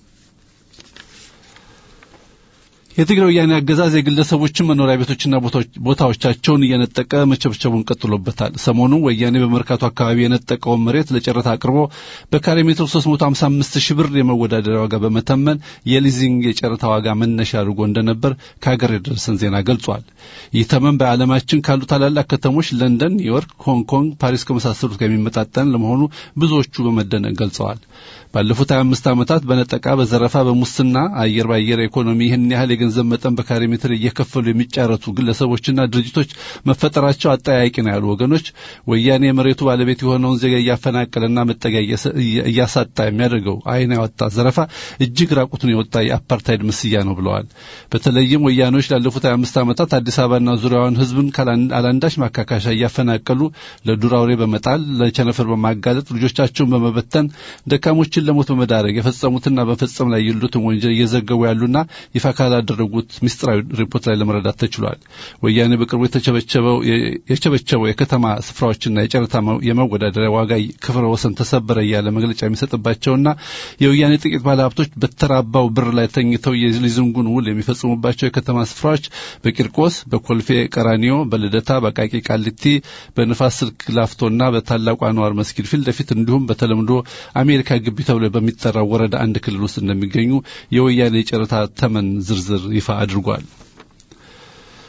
የትግራይ ወያኔ አገዛዝ የግለሰቦችን መኖሪያ ቤቶችና ቦታዎቻቸውን እየነጠቀ መቸብቸቡን ቀጥሎበታል። ሰሞኑ ወያኔ በመርካቶ አካባቢ የነጠቀውን መሬት ለጨረታ አቅርቦ በካሬ ሜትር 355 ሺህ ብር የመወዳደሪያ ዋጋ በመተመን የሊዚንግ የጨረታ ዋጋ መነሻ አድርጎ እንደነበር ከሀገር የደረሰን ዜና ገልጿል። ይህ ተመን በዓለማችን ካሉ ታላላቅ ከተሞች ለንደን፣ ኒውዮርክ፣ ሆንግ ኮንግ፣ ፓሪስ ከመሳሰሉት ጋር የሚመጣጠን ለመሆኑ ብዙዎቹ በመደነቅ ገልጸዋል። ባለፉት 25 ዓመታት በነጠቃ፣ በዘረፋ፣ በሙስና አየር ባየር ኢኮኖሚ ይህን ያህል የገንዘብ መጠን በካሬ ሜትር እየከፈሉ የሚጫረቱ ግለሰቦችና ድርጅቶች መፈጠራቸው አጠያያቂ ነው ያሉ ወገኖች ወያኔ የመሬቱ ባለቤት የሆነውን ዜጋ እያፈናቀለና መጠጊያ እያሳጣ የሚያደርገው ዓይን ያወጣ ዘረፋ እጅግ ራቁቱን የወጣ የአፓርታይድ ምስያ ነው ብለዋል። በተለይም ወያኔዎች ላለፉት 25 ዓመታት አዲስ አበባና ዙሪያዋን ሕዝብን አላንዳች ማካካሻ እያፈናቀሉ ለዱር አውሬ በመጣል ለቸነፈር በማጋለጥ ልጆቻቸውን በመበተን ደካሞችን ለሞት በመዳረግ የፈጸሙትና በመፈጸም ላይ ያሉትን ወንጀል እየዘገቡ ያሉና ይፋ ካላደረጉት ምስጢራዊ ሪፖርት ላይ ለመረዳት ተችሏል። ወያኔ በቅርቡ የቸበቸበው የከተማ ስፍራዎችና የጨረታ የመወዳደሪያ ዋጋ ክብረ ወሰን ተሰበረ እያለ መግለጫ የሚሰጥባቸውና የወያኔ ጥቂት ባለሀብቶች በተራባው ብር ላይ ተኝተው የሊዝንጉን ውል የሚፈጽሙባቸው የከተማ ስፍራዎች በቂርቆስ፣ በኮልፌ ቀራኒዮ፣ በልደታ፣ በቃቂ ቃሊቲ፣ በንፋስ ስልክ ላፍቶና በታላቁ አንዋር መስጊድ ፊት ለፊት እንዲሁም በተለምዶ አሜሪካ ግቢ ተብሎ በሚጠራው ወረዳ አንድ ክልል ውስጥ እንደሚገኙ የወያኔ የጨረታ ተመን ዝርዝር ይፋ አድርጓል።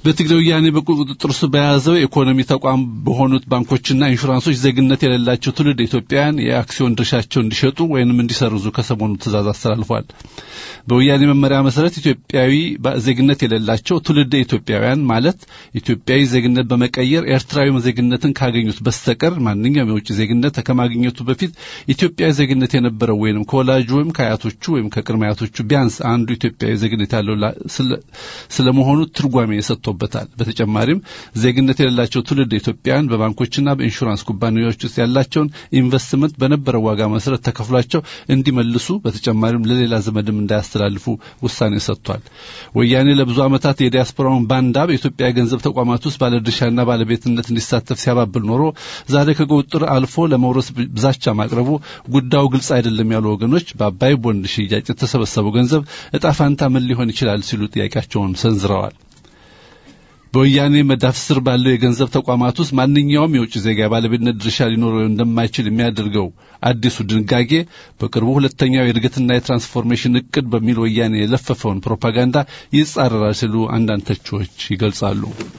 በትግራይ ወያኔ በቁጥጥር ስር በያዘው የኢኮኖሚ ተቋም በሆኑት ባንኮችና ኢንሹራንሶች ዜግነት የሌላቸው ትውልድ ኢትዮጵያውያን የአክሲዮን ድርሻቸው እንዲሸጡ ወይንም እንዲሰርዙ ከሰሞኑ ትእዛዝ አስተላልፏል። በወያኔ መመሪያ መሰረት ኢትዮጵያዊ ዜግነት የሌላቸው ትውልድ ኢትዮጵያውያን ማለት ኢትዮጵያዊ ዜግነት በመቀየር ኤርትራዊ ዜግነትን ካገኙት በስተቀር ማንኛውም የውጭ ዜግነት ከማግኘቱ በፊት ኢትዮጵያዊ ዜግነት የነበረው ወይንም ከወላጁ ወይም ከአያቶቹ ወይም ከቅድመ አያቶቹ ቢያንስ አንዱ ኢትዮጵያዊ ዜግነት ያለው ስለመሆኑ ትርጓሜ ሰጥቶ በታል በተጨማሪም ዜግነት የሌላቸው ትውልድ ኢትዮጵያውያን በባንኮችና በኢንሹራንስ ኩባንያዎች ውስጥ ያላቸውን ኢንቨስትመንት በነበረው ዋጋ መሰረት ተከፍሏቸው እንዲመልሱ በተጨማሪም ለሌላ ዘመድም እንዳያስተላልፉ ውሳኔ ሰጥቷል። ወያኔ ለብዙ ዓመታት የዲያስፖራውን ባንዳ በኢትዮጵያ የገንዘብ ተቋማት ውስጥ ባለድርሻና ባለቤትነት እንዲሳተፍ ሲያባብል ኖሮ ዛሬ ከቁጥጥር አልፎ ለመውረስ ብዛቻ ማቅረቡ ጉዳዩ ግልጽ አይደለም ያሉ ወገኖች በአባይ ቦንድ ሽያጭ የተሰበሰበው ገንዘብ እጣ ፋንታ ምን ሊሆን ይችላል ሲሉ ጥያቄያቸውን ሰንዝረዋል። በወያኔ መዳፍ ስር ባለው የገንዘብ ተቋማት ውስጥ ማንኛውም የውጭ ዜጋ ባለቤትነት ድርሻ ሊኖረው እንደማይችል የሚያደርገው አዲሱ ድንጋጌ በቅርቡ ሁለተኛው የእድገትና የትራንስፎርሜሽን እቅድ በሚል ወያኔ የለፈፈውን ፕሮፓጋንዳ ይጻረራል ሲሉ አንዳንድ ተቺዎች ይገልጻሉ።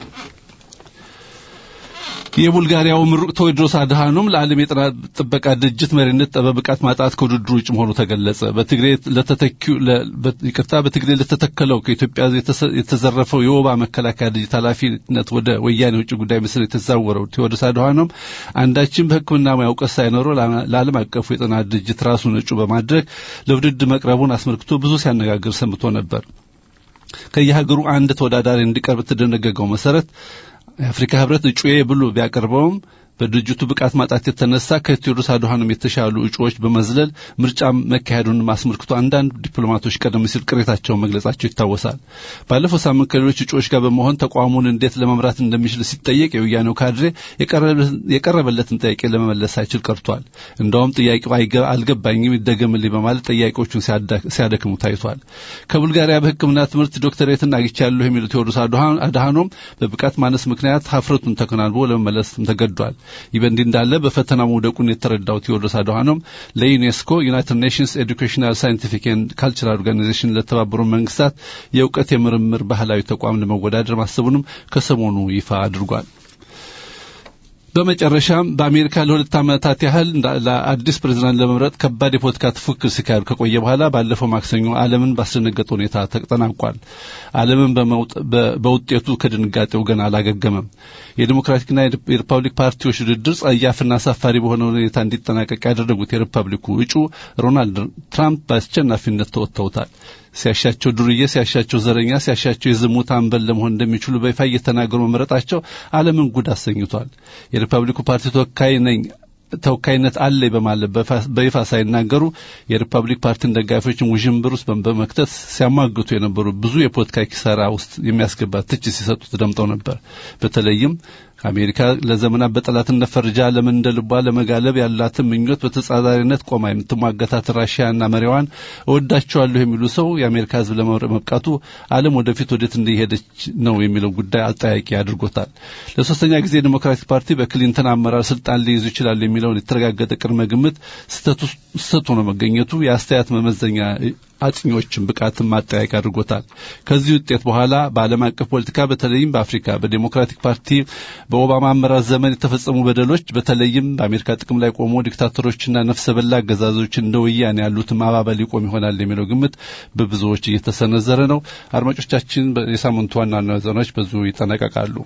የቡልጋሪያው ምሩቅ ቴዎድሮስ አድሃኖም ለዓለም የጤና ጥበቃ ድርጅት መሪነት በብቃት ማጣት ከውድድሩ ውጭ መሆኑ ተገለጸ። በትግሬ ለተተኪው ይቅርታ፣ በትግሬ ለተተከለው ከኢትዮጵያ የተዘረፈው የወባ መከላከያ ድርጅት ኃላፊነት ወደ ወያኔ ውጭ ጉዳይ ሚኒስትር የተዛወረው ቴዎድሮስ አድሃኖም አንዳችን በሕክምና ሙያ እውቀት ሳይኖረው ለዓለም አቀፉ የጤና ድርጅት ራሱን እጩ በማድረግ ለውድድር መቅረቡን አስመልክቶ ብዙ ሲያነጋግር ሰምቶ ነበር። ከየሀገሩ አንድ ተወዳዳሪ እንዲቀርብ የተደነገገው መሰረት የአፍሪካ ህብረት እጩዬ ብሎ ቢያቀርበውም በድርጅቱ ብቃት ማጣት የተነሳ ከቴዎድሮስ አድሃኖም የተሻሉ እጩዎች በመዝለል ምርጫ መካሄዱን አስመልክቶ አንዳንድ ዲፕሎማቶች ቀደም ሲል ቅሬታቸውን መግለጻቸው ይታወሳል። ባለፈው ሳምንት ከሌሎች እጩዎች ጋር በመሆን ተቋሙን እንዴት ለመምራት እንደሚችል ሲጠየቅ የወያኔው ካድሬ የቀረበለትን ጥያቄ ለመመለስ ሳይችል ቀርቷል። እንደውም ጥያቄው አልገባኝም ይደገምልኝ በማለት ጥያቄዎቹን ሲያደክሙ ታይቷል። ከቡልጋሪያ በሕክምና ትምህርት ዶክተሬትን አግኝቻለሁ የሚሉት ቴዎድሮስ አድሃኖም በብቃት ማነስ ምክንያት ሀፍረቱን ተከናንቦ ለመመለስም ተገዷል። ይህ በእንዲህ እንዳለ በፈተና መውደቁን የተረዳው ቴዎድሮስ አድሃኖም ለዩኔስኮ ዩናይትድ ኔሽንስ ኤዱኬሽናል ሳይንቲፊክ ኤንድ ካልቸራል ኦርጋናይዜሽን ለተባበሩ መንግስታት የእውቀት የምርምር ባህላዊ ተቋም ለመወዳደር ማሰቡንም ከሰሞኑ ይፋ አድርጓል። በመጨረሻም በአሜሪካ ለሁለት ዓመታት ያህል ለአዲስ ፕሬዝዳንት ለመምረጥ ከባድ የፖለቲካ ፉክክር ሲካሄድ ከቆየ በኋላ ባለፈው ማክሰኞ ዓለምን ባስደነገጠ ሁኔታ ተጠናቋል። ዓለምን በውጤቱ ከድንጋጤው ገና አላገገመም። የዲሞክራቲክና የሪፐብሊክ ፓርቲዎች ውድድር ጸያፍና አሳፋሪ በሆነ ሁኔታ እንዲጠናቀቅ ያደረጉት የሪፐብሊኩ እጩ ሮናልድ ትራምፕ በአስቸናፊነት ተወጥተውታል። ሲያሻቸው ዱርዬ፣ ሲያሻቸው ዘረኛ፣ ሲያሻቸው የዝሙት አንበል ለመሆን እንደሚችሉ በይፋ እየተናገሩ መምረጣቸው ዓለምን ጉድ አሰኝቷል። የሪፐብሊኩ ፓርቲ ተወካይ ነኝ ተወካይነት አለኝ በማለት በይፋ ሳይናገሩ የሪፐብሊክ ፓርቲን ደጋፊዎችን ውዥንብር ውስጥ በመክተት ሲያሟግቱ የነበሩ ብዙ የፖለቲካ ኪሳራ ውስጥ የሚያስገባ ትችት ሲሰጡ ተደምጠው ነበር። በተለይም አሜሪካ ለዘመናት በጠላትነት ፈርጃ ዓለምን እንደ ልቧ ለመጋለብ ያላትን ምኞት በተጻራሪነት ቆማ የምትሟገታት ራሽያና መሪዋን እወዳቸዋለሁ የሚሉ ሰው የአሜሪካ ሕዝብ ለመምረጥ መብቃቱ ዓለም ወደፊት ወዴት እንደሄደች ነው የሚለው ጉዳይ አጠያቂ አድርጎታል። ለሶስተኛ ጊዜ ዲሞክራቲክ ፓርቲ በክሊንተን አመራር ስልጣን ሊይዙ ይችላሉ የሚለውን የተረጋገጠ ቅድመ ግምት ስህተት ሆኖ መገኘቱ የአስተያየት መመዘኛ አጥኚዎችን ብቃትን ማጠያቂ አድርጎታል። ከዚህ ውጤት በኋላ በዓለም አቀፍ ፖለቲካ በተለይም በአፍሪካ በዴሞክራቲክ ፓርቲ በኦባማ አመራር ዘመን የተፈጸሙ በደሎች በተለይም በአሜሪካ ጥቅም ላይ ቆሞ ዲክታተሮችና ነፍሰ በላ አገዛዞች እንደ ወያኔ ያሉትን ማባበል ይቆም ይሆናል የሚለው ግምት በብዙዎች እየተሰነዘረ ነው። አድማጮቻችን፣ የሳምንቱ ዋና ዋና ዜናዎች በዚሁ ይጠናቀቃሉ።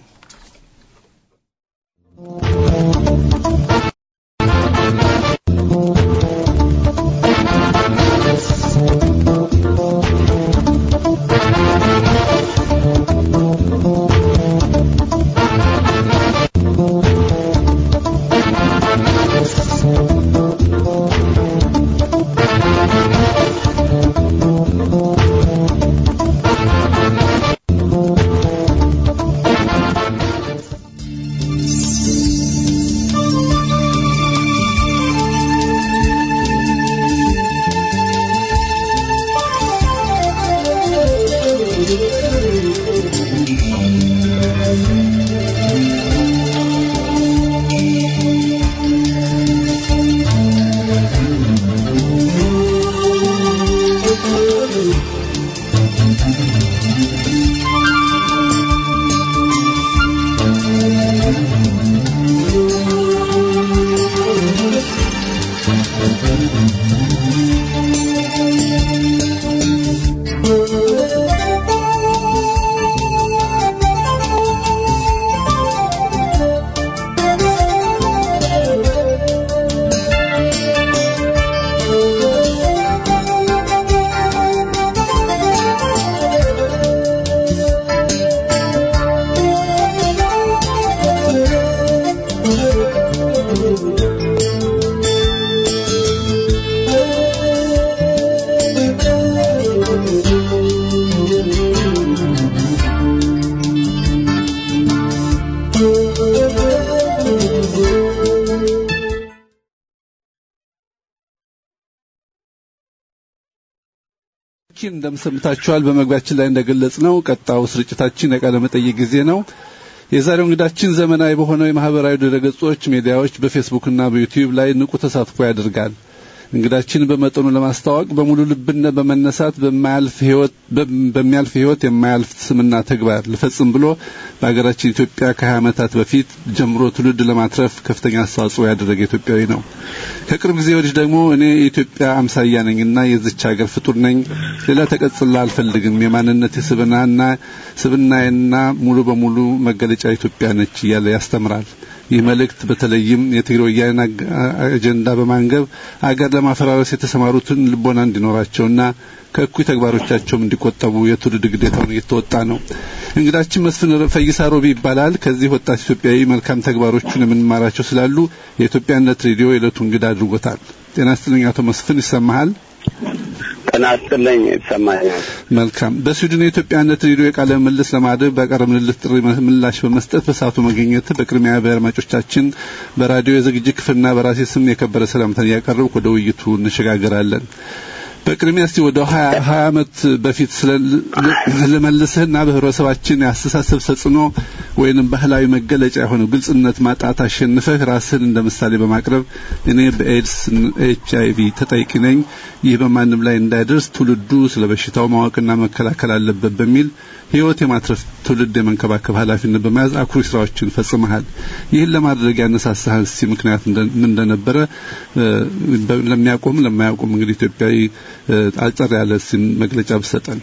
አድማጮቻችን እንደምሰምታችኋል። በመግቢያችን ላይ እንደገለጽ ነው ቀጣው ስርጭታችን የቃለ መጠይቅ ጊዜ ነው። የዛሬው እንግዳችን ዘመናዊ በሆነው የማህበራዊ ድረገጾች፣ ሚዲያዎች፣ በፌስቡክና በዩቲዩብ ላይ ንቁ ተሳትፎ ያደርጋል። እንግዳችን በመጠኑ ለማስተዋወቅ በሙሉ ልብነት በመነሳት በማያልፍ ህይወት በሚያልፍ ህይወት የማያልፍ ስምና ተግባር ልፈጽም ብሎ በሀገራችን ኢትዮጵያ ከ20 ዓመታት በፊት ጀምሮ ትውልድ ለማትረፍ ከፍተኛ አስተዋጽኦ ያደረገ ኢትዮጵያዊ ነው። ከቅርብ ጊዜ ወዲህ ደግሞ እኔ የኢትዮጵያ አምሳያ ነኝና የዚች ሀገር ፍጡር ነኝ፣ ሌላ ተቀጽላ አልፈልግም፣ የማንነት ስብናና ስብናዬና ሙሉ በሙሉ መገለጫ ኢትዮጵያ ነች እያለ ያስተምራል። ይህ መልእክት በተለይም የትግራይ ወያኔ አጀንዳ በማንገብ አገር ለማፈራረስ የተሰማሩትን ልቦና እንዲኖራቸውና ከእኩይ ተግባሮቻቸውም እንዲቆጠቡ የትውልድ ግዴታውን እየተወጣ ነው። እንግዳችን መስፍን ፈይሳ ሮቢ ይባላል። ከዚህ ወጣት ኢትዮጵያዊ መልካም ተግባሮቹን የምንማራቸው ስላሉ የኢትዮጵያነት ሬዲዮ የዕለቱ እንግዳ አድርጎታል። ጤና ይስጥልኝ አቶ መስፍን ይሰማሃል? ጤና ይስጥልኝ ይሰማኛል። መልካም። በስዊድን የኢትዮጵያነት ሬዲዮ የቃለ ምልልስ ለማድረግ ባቀረብንልህ ጥሪ ምላሽ በመስጠት በሰዓቱ መገኘት በቅድሚያ በአድማጮቻችን በራዲዮ የዝግጅት ክፍልና በራሴ ስም የከበረ ሰላምታን እያቀረብኩ ወደ ውይይቱ እንሸጋገራለን። በቅድሚያ እስቲ ወደ ሀያ ሀያ ዓመት በፊት ልመልስህና በህብረተሰባችን የአስተሳሰብ ተጽዕኖ ወይንም ባህላዊ መገለጫ የሆነው ግልጽነት ማጣት አሸንፈህ ራስህን እንደ ምሳሌ በማቅረብ እኔ በኤድስ ኤች አይቪ ተጠቂ ነኝ፣ ይህ በማንም ላይ እንዳይደርስ ትውልዱ ስለ በሽታው ማወቅና መከላከል አለበት በሚል ህይወት የማትረፍ ትውልድ የመንከባከብ ኃላፊነት በመያዝ አኩሪ ስራዎችን ፈጽመሃል። ይህን ለማድረግ ያነሳሳህ እስቲ ምክንያት ምን እንደነበረ ለሚያውቁም ለማያውቁም እንግዲህ ኢትዮጵያዊ አጠር ያለ መግለጫ ብሰጠን።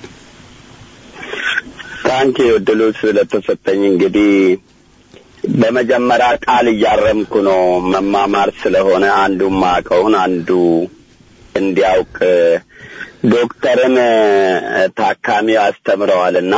ታንኪ እድሉ ስለተሰጠኝ እንግዲህ በመጀመሪያ ቃል እያረምኩ ነው። መማማር ስለሆነ አንዱ ማቀውን አንዱ እንዲያውቅ ዶክተርን ታካሚ አስተምረዋልና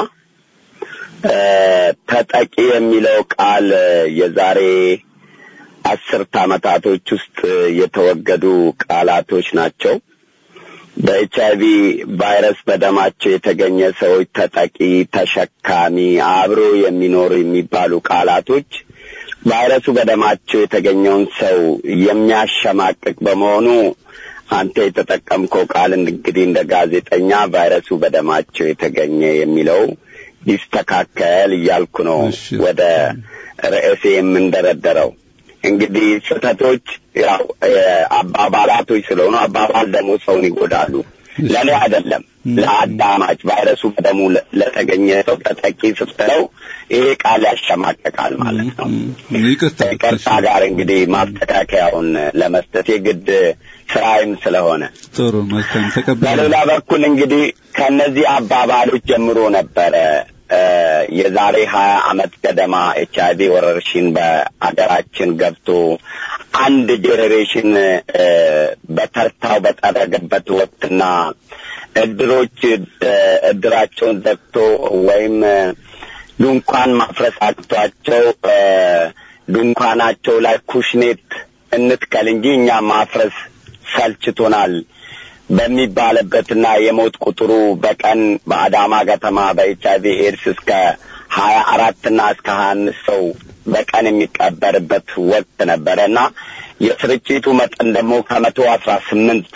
ተጠቂ የሚለው ቃል የዛሬ አስርት ዓመታቶች ውስጥ የተወገዱ ቃላቶች ናቸው። በኤች አይቪ ቫይረስ በደማቸው የተገኘ ሰዎች ተጠቂ፣ ተሸካሚ፣ አብሮ የሚኖሩ የሚባሉ ቃላቶች ቫይረሱ በደማቸው የተገኘውን ሰው የሚያሸማቅቅ በመሆኑ አንተ የተጠቀምከው ቃል እንግዲህ እንደ ጋዜጠኛ ቫይረሱ በደማቸው የተገኘ የሚለው ይስተካከል እያልኩ ነው ወደ ርዕሴ የምንደረደረው። እንግዲህ ስህተቶች ያው አባባላቶች ስለሆኑ አባባል ደግሞ ሰውን ይጎዳሉ። ለእኔ አይደለም ለአዳማጭ ቫይረሱ በደሙ ለተገኘ ሰው ተጠቂ ስትለው ይሄ ቃል ያሸማቀቃል ማለት ነው። ይቅርታ ጋር እንግዲህ ማስተካከያውን ለመስጠት የግድ ስራይም ስለሆነ ጥሩ መልካም ተቀበለ። በሌላ በኩል እንግዲህ ከእነዚህ አባባሎች ጀምሮ ነበረ የዛሬ ሀያ አመት ገደማ ኤች አይቪ ወረርሽኝ በአገራችን ገብቶ አንድ ጄኔሬሽን በተርታው በጠረገበት ወቅትና እድሮች እድራቸውን ዘግቶ ወይም ድንኳን ማፍረስ አቅቷቸው ድንኳናቸው ላይ ኩሽኔት እንትከል እንጂ እኛ ማፍረስ ሰልችቶናል በሚባልበትና የሞት ቁጥሩ በቀን በአዳማ ከተማ በኤች አይቪ ኤድስ እስከ ሀያ አራትና እስከ ሀያ አምስት ሰው በቀን የሚቀበርበት ወቅት ነበረ እና የስርጭቱ መጠን ደግሞ ከመቶ አስራ ስምንት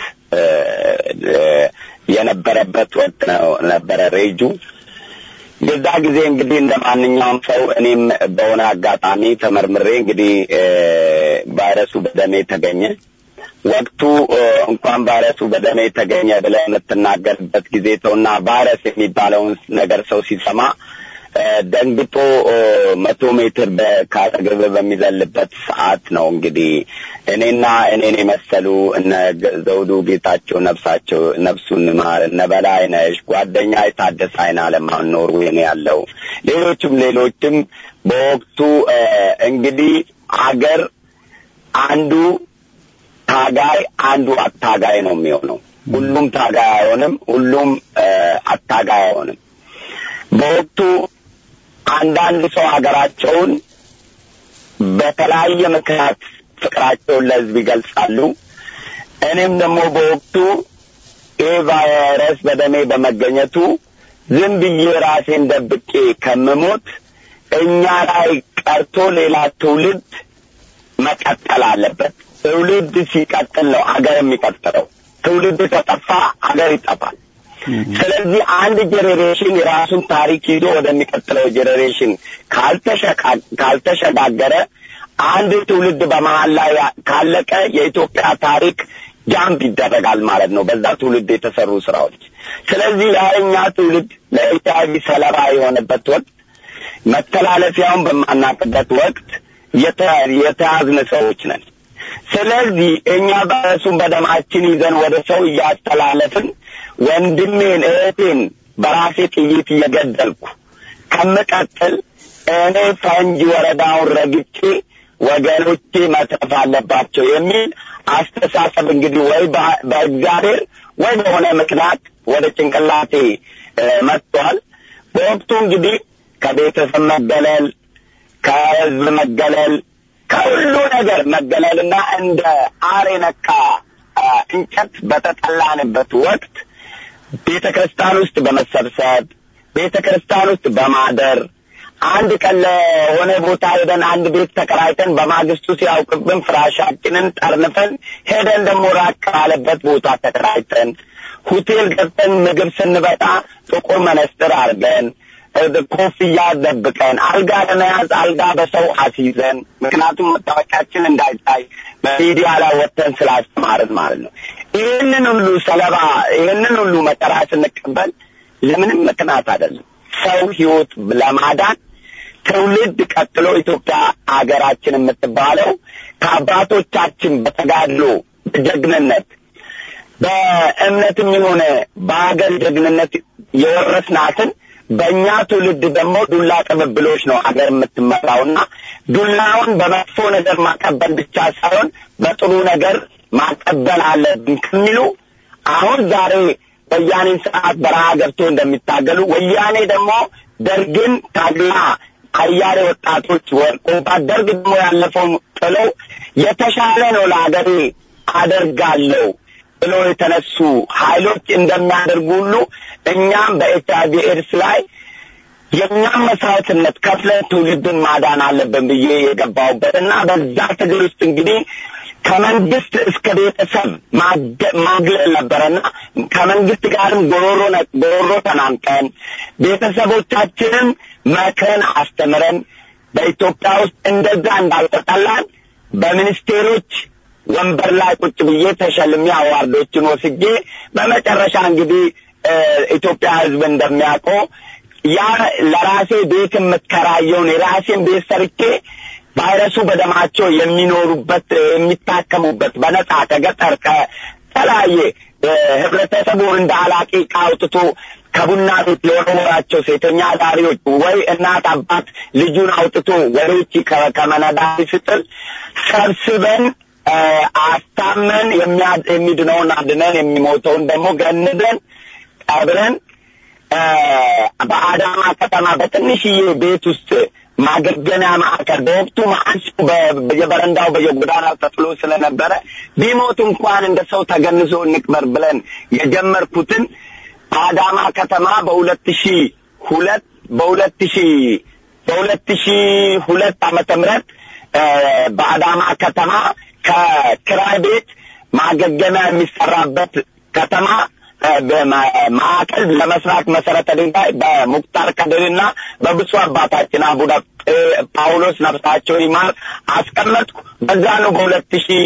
የነበረበት ወቅት ነበረ ሬጁ። የዛ ጊዜ እንግዲህ እንደ ማንኛውም ሰው እኔም በሆነ አጋጣሚ ተመርምሬ እንግዲህ ቫይረሱ በደሜ ተገኘ። ወቅቱ እንኳን ቫይረሱ በደሜ ተገኘ ብለህ የምትናገርበት ጊዜ ተውና ቫይረስ የሚባለውን ነገር ሰው ሲሰማ ደንግጦ መቶ ሜትር ከአጠገብ በሚዘልበት ሰዓት ነው እንግዲህ እኔና እኔን የመሰሉ እነ ዘውዱ ጌታቸው ነፍሳቸው ነፍሱን ማር እነ በላይነሽ ጓደኛ የታደሰ አይን አለማን ኖርዌይ ነው ያለው ሌሎችም ሌሎችም በወቅቱ እንግዲህ አገር አንዱ ታጋይ አንዱ አታጋይ ነው የሚሆነው። ሁሉም ታጋይ አይሆንም፣ ሁሉም አታጋይ አይሆንም። በወቅቱ አንዳንድ ሰው ሀገራቸውን በተለያየ ምክንያት ፍቅራቸውን ለሕዝብ ይገልጻሉ። እኔም ደግሞ በወቅቱ ይህ ቫይረስ በደሜ በመገኘቱ ዝም ብዬ ራሴን ደብቄ ከምሞት እኛ ላይ ቀርቶ ሌላ ትውልድ መቀጠል አለበት። ትውልድ ሲቀጥል ነው አገር የሚቀጥለው። ትውልድ ከጠፋ አገር ይጠፋል። ስለዚህ አንድ ጄኔሬሽን የራሱን ታሪክ ይዞ ወደሚቀጥለው ጄኔሬሽን ካልተሸጋገረ አንድ ትውልድ በመሀል ላይ ካለቀ የኢትዮጵያ ታሪክ ጃምፕ ይደረጋል ማለት ነው፣ በዛ ትውልድ የተሰሩ ስራዎች። ስለዚህ ያኛ ትውልድ ለኤች አይ ቪ ሰለባ የሆነበት ወቅት መተላለፊያውን በማናቅበት ወቅት የተያዝነ ሰዎች ነን። ስለዚህ እኛ በእሱም በደማችን ይዘን ወደ ሰው እያስተላለፍን ወንድሜን እህቴን በራሴ ጥይት እየገደልኩ ከምቀጥል እኔ ፈንጂ ወረዳውን ረግጬ ወገኖቼ መትረፍ አለባቸው የሚል አስተሳሰብ እንግዲህ ወይ በእግዚአብሔር ወይ በሆነ ምክንያት ወደ ጭንቅላቴ መጥቷል። በወቅቱ እንግዲህ ከቤተሰብ መገለል፣ ከህዝብ መገለል፣ ከሁሉ ነገር መገለልና እንደ አር የነካ እንጨት በተጠላንበት ወቅት ቤተ ክርስቲያን ውስጥ በመሰብሰብ ቤተ ክርስቲያን ውስጥ በማደር አንድ ቀን ለሆነ ቦታ ሄደን አንድ ቤት ተከራይተን በማግስቱ ሲያውቅብን ፍራሻችንን ጠርንፈን ሄደን ደግሞ ራቅ ካለበት ቦታ ተከራይተን ሆቴል ገብተን ምግብ ስንበጣ ጥቁር መነስጥር አድርገን ኮፍያ ደብቀን አልጋ ለመያዝ አልጋ በሰው አስይዘን ምክንያቱም መታወቂያችን እንዳይታይ በሚዲያ ላይ ወጥተን ስላስተማርን ማለት ነው። ይህንን ሁሉ ሰለባ ይህንን ሁሉ መከራ ስንቀበል ለምንም ምክንያት አይደለም። ሰው ህይወት ለማዳን ትውልድ ቀጥሎ ኢትዮጵያ ሀገራችን የምትባለው ከአባቶቻችን በተጋድሎ በጀግንነት በእምነትም የሆነ በሀገር ጀግንነት የወረስናትን በእኛ ትውልድ ደግሞ ዱላ ቅብብሎች ነው ሀገር የምትመራውና ዱላውን በመጥፎ ነገር ማቀበል ብቻ ሳይሆን በጥሩ ነገር ማቀበል አለብን ከሚሉ አሁን ዛሬ ወያኔን ስርዓት በረሃ ገብቶ እንደሚታገሉ ወያኔ ደግሞ ደርግን ታግላ አያሌ ወጣቶች ወርቆባት ደርግ ደግሞ ያለፈውን ጥለው የተሻለ ነው ለሀገሬ አደርጋለሁ ብሎ የተነሱ ኃይሎች እንደሚያደርጉ ሁሉ እኛም በኤች አይ ቪ ኤድስ ላይ የእኛም መስዋዕትነት ከፍለን ትውልድን ማዳን አለብን ብዬ የገባሁበት እና በዛ ትግል ውስጥ እንግዲህ ከመንግስት እስከ ቤተሰብ ማግለል ነበረና ከመንግስት ጋርም ጎሮሮ ጎሮሮ ተናንቀን ቤተሰቦቻችንን መክረን አስተምረን በኢትዮጵያ ውስጥ እንደዛ እንዳልተጠላን በሚኒስቴሮች ወንበር ላይ ቁጭ ብዬ ተሸልሜ አዋርዶችን ወስጄ በመጨረሻ እንግዲህ ኢትዮጵያ ሕዝብ እንደሚያውቀው ያ ለራሴ ቤት የምትከራየውን የራሴን ቤት ሰርቼ ቫይረሱ በደማቸው የሚኖሩበት የሚታከሙበት በነጻ ከገጠር ከተለያየ ህብረተሰቡ እንደ አላቂ ዕቃ አውጥቶ ከቡና ቤት ለወረወራቸው ሴተኛ አዳሪዎች ወይ እናት አባት ልጁን አውጥቶ ወደ ውጭ ከመነዳሪ ስጥል ሰብስበን አስታመን የሚድነውን አድነን የሚሞተውን ደግሞ ገንዘን ቀብረን በአዳማ ከተማ በትንሽዬ ቤት ውስጥ ማገገሚያ ማዕከል በወቅቱ ማዕሱ በየበረንዳው በየጎዳናው ተጥሎ ስለነበረ ቢሞት እንኳን እንደ ሰው ተገንዞ እንቅበር ብለን የጀመርኩትን በአዳማ ከተማ በሁለት ሺ ሁለት በሁለት ሺ በሁለት ሺ ሁለት ዓመተ ምህረት በአዳማ ከተማ ከክራይ ቤት ማገገሚያ የሚሰራበት ከተማ ማዕከል ለመስራት መሰረተ ድንጋይ በሙክታር ከድርና በብፁዕ አባታችን አቡነ ጳውሎስ ነፍሳቸው ይማር አስቀመጥኩ። በዛ ነው በሁለት ሺ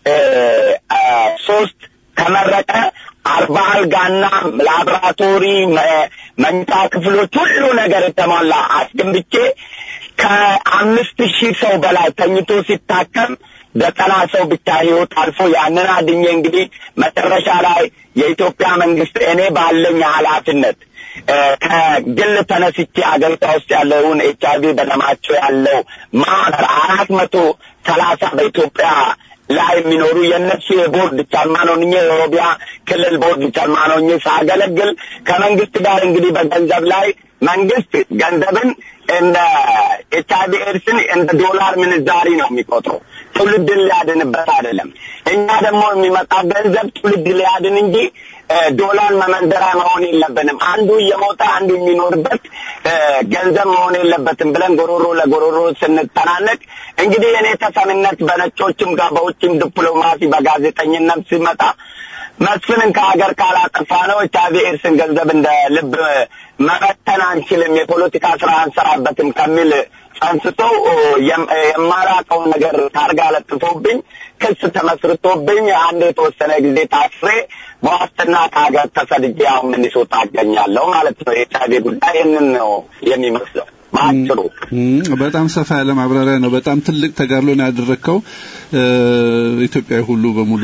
ሶስት ከመረቀ አርባ አልጋና ላብራቶሪ መኝታ ክፍሎች ሁሉ ነገር የተሟላ አስገንብቼ ከአምስት ሺህ ሰው በላይ ተኝቶ ሲታከም ዘጠና ሰው ብቻ ህይወት አልፎ ያንን አድኜ እንግዲህ መጨረሻ ላይ የኢትዮጵያ መንግስት እኔ ባለኝ ኃላፊነት ከግል ተነስቼ አገሪቷ ውስጥ ያለውን ኤች አይቪ በደማቸው ያለው ማህበር አራት መቶ ሰላሳ በኢትዮጵያ ላይ የሚኖሩ የእነሱ የቦርድ ቻርማን ሆኜ የኦሮሚያ ክልል ቦርድ ቻርማን ሆኜ ሳገለግል ከመንግስት ጋር እንግዲህ በገንዘብ ላይ መንግስት ገንዘብን እንደ ኤች አይቪ ኤድስን እንደ ዶላር ምንዛሪ ነው የሚቆጥረው ትውልድን ሊያድንበት አይደለም። እኛ ደግሞ የሚመጣ ገንዘብ ትውልድ ሊያድን እንጂ ዶላር መመንዘሪያ መሆን የለብንም። አንዱ እየሞተ አንዱ የሚኖርበት ገንዘብ መሆን የለበትም ብለን ጎሮሮ ለጎሮሮ ስንጠናነቅ እንግዲህ የኔ ተሰሚነት በነጮችም ጋር በውጭም ዲፕሎማሲ በጋዜጠኝነት ሲመጣ መስፍንን ከሀገር ካላጠፋ ነው ኤች አይቪ ኤድስን ገንዘብ እንደ ልብ መበተን አንችልም፣ የፖለቲካ ስራ አንሰራበትም ከሚል ጸንስተው የማላውቀውን ነገር ታርጋ ለጥፎብኝ ክስ ተመስርቶብኝ አንድ የተወሰነ ጊዜ ታስሬ በዋስትና ከሀገር ተሰድጄ አሁን ሚኒሶታ አገኛለሁ ማለት ነው። የኤች አይቪ ጉዳይ ይህንን ነው የሚመስለው በአጭሩ። በጣም ሰፋ ያለ ማብራሪያ ነው። በጣም ትልቅ ተጋድሎ ነው ያደረግከው። ኢትዮጵያዊ ሁሉ በሙሉ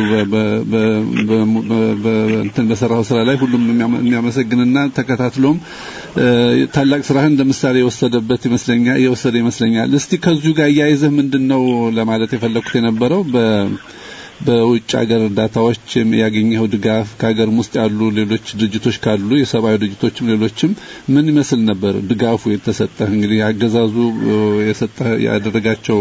እንትን በሰራው ስራ ላይ ሁሉም የሚያመሰግንና ተከታትሎም ታላቅ ስራህን እንደ ምሳሌ የወሰደበት ይመስለኛል የወሰደ ይመስለኛል። እስቲ ከዚሁ ጋር እያይዘህ ምንድን ነው ለማለት የፈለኩት የነበረው በ በውጭ ሀገር እርዳታዎች ያገኘኸው ድጋፍ ከሀገርም ውስጥ ያሉ ሌሎች ድርጅቶች ካሉ የሰብአዊ ድርጅቶችም ሌሎችም ምን ይመስል ነበር ድጋፉ የተሰጠህ? እንግዲህ አገዛዙ የሰጠ ያደረጋቸው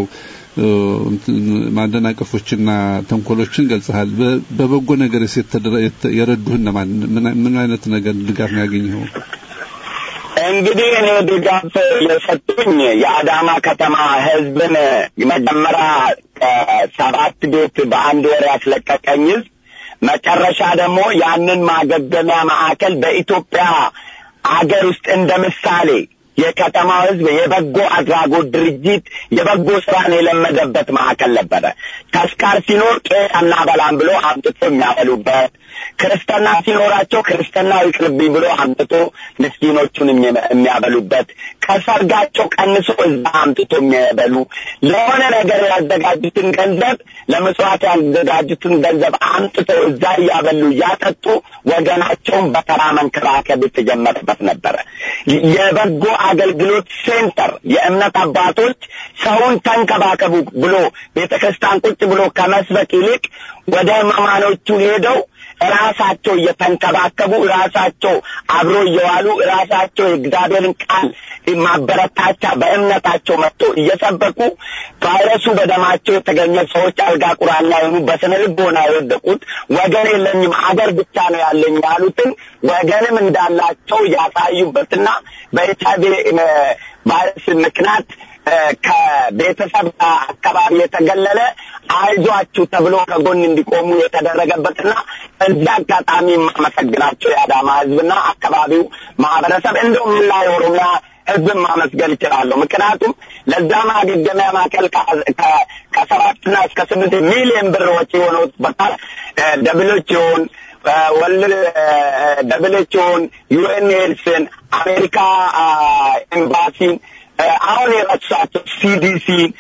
ማደናቀፎችና ተንኮሎችን ገልጸሃል። በበጎ ነገር የረዱህ እነማን? ምን አይነት ነገር ድጋፍ ነው ያገኘኸው? እንግዲህ እኔ ድጋፍ የሰጡኝ የአዳማ ከተማ ህዝብን መጀመሪያ ሰባት ቤት በአንድ ወር ያስለቀቀኝ ህዝብ መጨረሻ ደግሞ ያንን ማገገሚያ ማዕከል በኢትዮጵያ አገር ውስጥ እንደ ምሳሌ የከተማው ህዝብ የበጎ አድራጎት ድርጅት የበጎ ስራን የለመደበት ማዕከል ነበረ። ተስካር ሲኖር ቄስ አናበላም ብሎ አምጥቶ የሚያበሉበት፣ ክርስትና ሲኖራቸው ክርስትናው ይቅርብኝ ብሎ አምጥቶ ምስኪኖቹን የሚያበሉበት፣ ከሰርጋቸው ቀንሶ እዛ አምጥቶ የሚያበሉ ለሆነ ነገር ያዘጋጁትን ገንዘብ ለምጽዋት ያዘጋጁትን ገንዘብ አምጥቶ እዛ እያበሉ እያጠጡ ወገናቸውን በተራ መንከባከብ የተጀመረበት ነበረ። የበጎ አገልግሎት ሴንተር የእምነት አባቶች ሰውን ተንከባከቡ ብሎ ቤተ ክርስቲያን ቁጭ ብሎ ከመስበክ ይልቅ ወደ ህመማኖቹ ሄደው ራሳቸው እየተንከባከቡ ራሳቸው አብሮ እየዋሉ ራሳቸው የእግዚአብሔርን ቃል ማበረታቻ በእምነታቸው መጥቶ እየሰበኩ ቫይረሱ በደማቸው የተገኘ ሰዎች አልጋ ቁራኛ የሆኑ በስነ ልቦና የወደቁት ወገን የለኝም አገር ብቻ ነው ያለኝ ያሉትን ወገንም እንዳላቸው ያሳዩበትና በኤች አይቪ ቫይረስ ምክንያት ከቤተሰብ አካባቢ የተገለለ አይዟችሁ ተብሎ ከጎን እንዲቆሙ የተደረገበትና እዚህ አጋጣሚ የማመሰግናቸው የአዳማ ህዝብና አካባቢው ማህበረሰብ እንደውም ላ የኦሮሚያ ህዝብን ማመስገን ይችላለሁ። ምክንያቱም ለዛ ማገገሚያ ማዕከል ከሰባትና እስከ ስምንት ሚሊዮን ብር ወጪ ሆኖበታል። ደብሎችውን ወልድ ደብሎችውን ዩኤን ኤድስን አሜሪካ ኤምባሲን አሁን የረሷቸው ሲዲሲን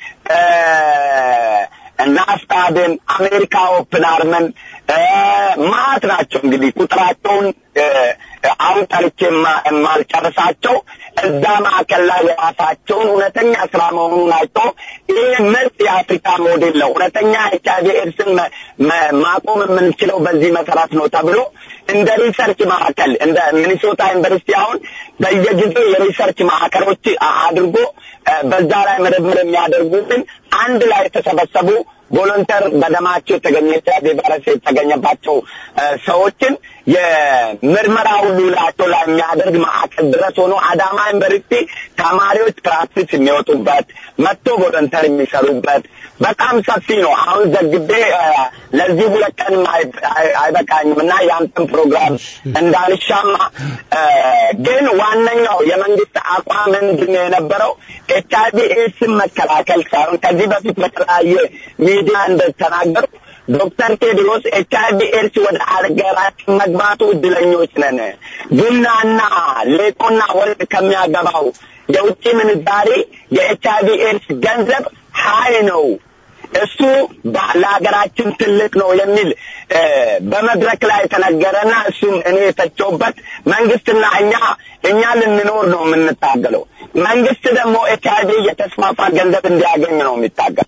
ናስታድን አሜሪካ ኦፕን አርምን ማት ናቸው እንግዲህ ቁጥራቸውን አሁን ጠርቼ የማልጨርሳቸው እዛ ማዕከል ላይ የራሳቸውን እውነተኛ ስራ መሆኑን አይቶ ይህ ምርጥ የአፍሪካ ሞዴል ነው፣ እውነተኛ ኤች አይቪ ኤድስን ማቆም የምንችለው በዚህ መሰረት ነው ተብሎ እንደ ሪሰርች ማዕከል እንደ ሚኒሶታ ዩኒቨርሲቲ አሁን በየጊዜው የሪሰርች ማዕከሎች አድርጎ በዛ ላይ ምርምር የሚያደርጉትን አንድ ላይ የተሰበሰቡ ቮለንተር በደማቸው የተገኘ ኤች አይቪ ቫይረስ የተገኘባቸው ሰዎችን የምርመራ ሁሉ ላቸው ላይ የሚያደርግ ማዕከል ድረስ ሆኖ አዳማ ዩኒቨርሲቲ ተማሪዎች ፕራክቲስ የሚወጡበት መጥቶ ቮለንተር የሚሰሩበት በጣም ሰፊ ነው። አሁን ዘግቤ ለዚህ ሁለት ቀንም አይበቃኝም እና ያንተን ፕሮግራም እንዳልሻማ ግን ዋነኛው የመንግስት አቋም ምንድን ነው የነበረው? ኤች አይቪ ኤድስን መከላከል ሳይሆን ከዚህ በፊት በተለያየ ሚዲያ እንደተናገሩ ዶክተር ቴድሮስ ኤች አይቪ ኤድስ ወደ አገራችን መግባቱ እድለኞች ነን። ቡናና ሌጦና ወርቅ ከሚያገባው የውጭ ምንዛሬ የኤች አይቪ ኤድስ ገንዘብ ሀይ ነው። እሱ ለሀገራችን ትልቅ ነው የሚል በመድረክ ላይ የተነገረና እሱም እኔ የተቸውበት መንግስትና እኛ እኛ ልንኖር ነው የምንታገለው። መንግስት ደግሞ ኤች አይቪ እየተስፋፋ ገንዘብ እንዲያገኝ ነው የሚታገል።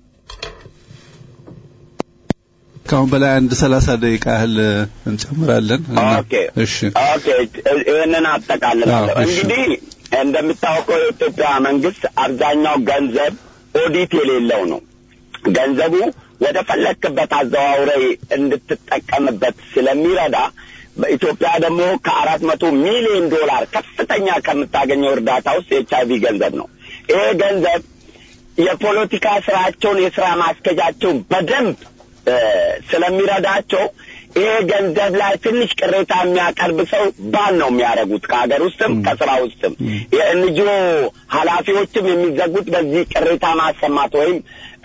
ከአሁን በላይ አንድ ሰላሳ ደቂቃ ያህል እንጨምራለን። ኦኬ እሺ፣ ኦኬ ይህንን አጠቃልላለሁ። እንግዲህ እንደምታውቀው የኢትዮጵያ መንግስት አብዛኛው ገንዘብ ኦዲት የሌለው ነው። ገንዘቡ ወደ ፈለክበት አዘዋውረ እንድትጠቀምበት ስለሚረዳ በኢትዮጵያ ደግሞ ከአራት መቶ ሚሊዮን ዶላር ከፍተኛ ከምታገኘው እርዳታ ውስጥ የኤች አይቪ ገንዘብ ነው። ይሄ ገንዘብ የፖለቲካ ስራቸውን የስራ ማስኬጃቸው በደንብ ስለሚረዳቸው ይሄ ገንዘብ ላይ ትንሽ ቅሬታ የሚያቀርብ ሰው ባል ነው የሚያደርጉት ከሀገር ውስጥም ከስራ ውስጥም የኤንጂኦ ኃላፊዎችም የሚዘጉት በዚህ ቅሬታ ማሰማት ወይም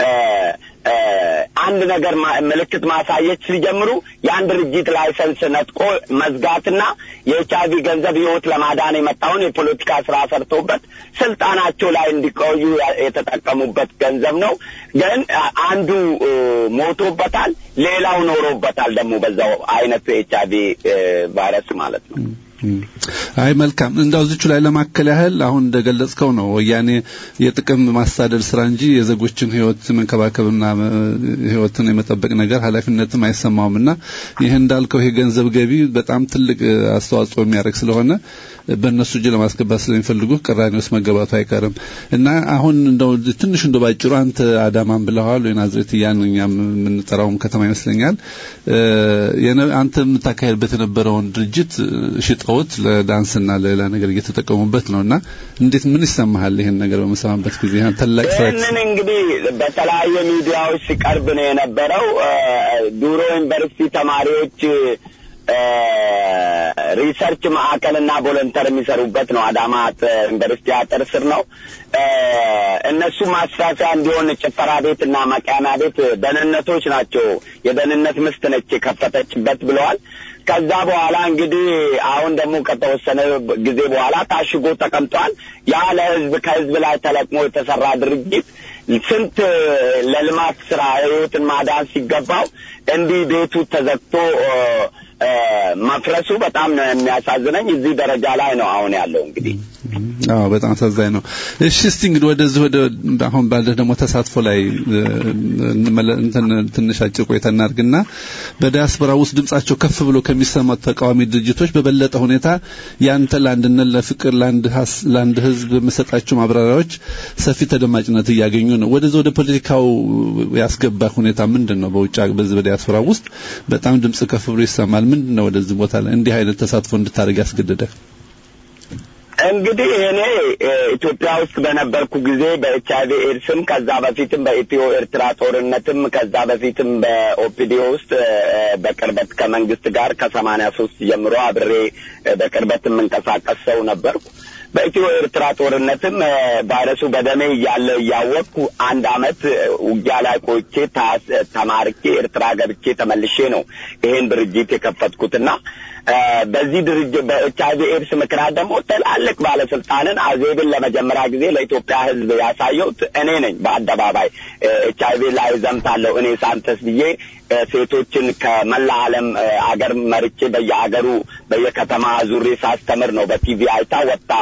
አንድ ነገር ምልክት ማሳየት ሲጀምሩ የአንድ ድርጅት ላይሰንስ ነጥቆ መዝጋትና የኤች አይቪ ገንዘብ ህይወት ለማዳን የመጣውን የፖለቲካ ስራ ሰርተውበት ስልጣናቸው ላይ እንዲቆዩ የተጠቀሙበት ገንዘብ ነው። ግን አንዱ ሞቶበታል፣ ሌላው ኖሮበታል። ደግሞ በዛው አይነት ኤች አይቪ ቫይረስ ማለት ነው። አይ መልካም እንዳው እዚቹ ላይ ለማከል ያህል አሁን እንደገለጽከው ነው ወያኔ የጥቅም ማሳደድ ስራ እንጂ የዜጎችን ህይወት መንከባከብና ህይወትን የመጠበቅ ነገር ኃላፊነትም አይሰማውምና ይህ እንዳልከው ይሄ ገንዘብ ገቢ በጣም ትልቅ አስተዋጽኦ የሚያደርግ ስለሆነ በእነሱ እጅ ለማስገባት ስለሚፈልጉ ቅራኔ ውስጥ መገባቱ አይቀርም እና አሁን እንደው ትንሽ እንደው ባጭሩ አንተ አዳማን ብለዋል ወይ ናዝሬት እያን እኛ የምንጠራውም ከተማ ይመስለኛል አንተ የምታካሄድበት የነበረውን ድርጅት ሽጠውት ለዳንስና ለሌላ ነገር እየተጠቀሙበት ነው እና እንዴት ምን ይሰማሃል ይህን ነገር በመሰማበት ጊዜ ታላቅ ይህንን እንግዲህ በተለያየ ሚዲያዎች ሲቀርብ ነው የነበረው ዱሮ ዩኒቨርሲቲ ተማሪዎች ሪሰርች ማዕከልና ቮለንተር የሚሰሩበት ነው። አዳማ ዩኒቨርሲቲ አጥር ስር ነው። እነሱ ማስፋፊያ እንዲሆን ጭፈራ ቤት እና መቃሚያ ቤት ደህንነቶች ናቸው። የደህንነት ምስት ነች የከፈተችበት ብለዋል። ከዛ በኋላ እንግዲህ አሁን ደግሞ ከተወሰነ ጊዜ በኋላ ታሽጎ ተቀምጧል። ያ ለህዝብ ከህዝብ ላይ ተለቅሞ የተሰራ ድርጅት ስንት ለልማት ስራ ህይወትን ማዳን ሲገባው እንዲህ ቤቱ ተዘግቶ መፍረሱ በጣም ነው የሚያሳዝነኝ። እዚህ ደረጃ ላይ ነው አሁን ያለው እንግዲህ። አዎ በጣም አሳዛኝ ነው። እሺ እስቲ እንግዲህ ወደዚህ ወደ አሁን ባለህ ደግሞ ተሳትፎ ላይ እንትን ትንሽ አጭር ቆይታ እናድርግና በዲያስፖራ ውስጥ ድምጻቸው ከፍ ብሎ ከሚሰማት ተቃዋሚ ድርጅቶች በበለጠ ሁኔታ ያንተ ለአንድነት፣ ለፍቅር፣ ለአንድ ህዝብ የምሰጣቸው ማብራሪያዎች ሰፊ ተደማጭነት እያገኙ ነው። ወደዚህ ወደ ፖለቲካው ያስገባ ሁኔታ ምንድን ነው? በውጭ በዚህ በዲያስፖራ ውስጥ በጣም ድምጽ ከፍ ብሎ ይሰማል። ምንድን ነው ወደዚህ ቦታ ላይ እንዲህ አይነት ተሳትፎ እንድታደርግ ያስገደደ? እንግዲህ እኔ ኢትዮጵያ ውስጥ በነበርኩ ጊዜ በኤች አይቪ ኤድስም ከዛ በፊትም በኢትዮ ኤርትራ ጦርነትም ከዛ በፊትም በኦፒዲዮ ውስጥ በቅርበት ከመንግስት ጋር ከሰማንያ ሶስት ጀምሮ አብሬ በቅርበት የምንቀሳቀስ ሰው ነበርኩ። በኢትዮ ኤርትራ ጦርነትም ቫይረሱ በደሜ እያለ እያወቅኩ አንድ አመት ውጊያ ላይ ቆይቼ ተማርኬ ኤርትራ ገብቼ ተመልሼ ነው ይሄን ድርጅት የከፈትኩትና በዚህ ድርጅት በኤች አይቪ ኤድስ ምክንያት ደግሞ ትላልቅ ባለስልጣንን አዜብን ለመጀመሪያ ጊዜ ለኢትዮጵያ ሕዝብ ያሳየሁት እኔ ነኝ። በአደባባይ ኤች አይቪ ላይ ዘምታለሁ እኔ ሳንተስ ብዬ ሴቶችን ከመላ ዓለም አገር መርቼ በየአገሩ በየከተማ ዙሬ ሳስተምር ነው። በቲቪ አይታ ወጣ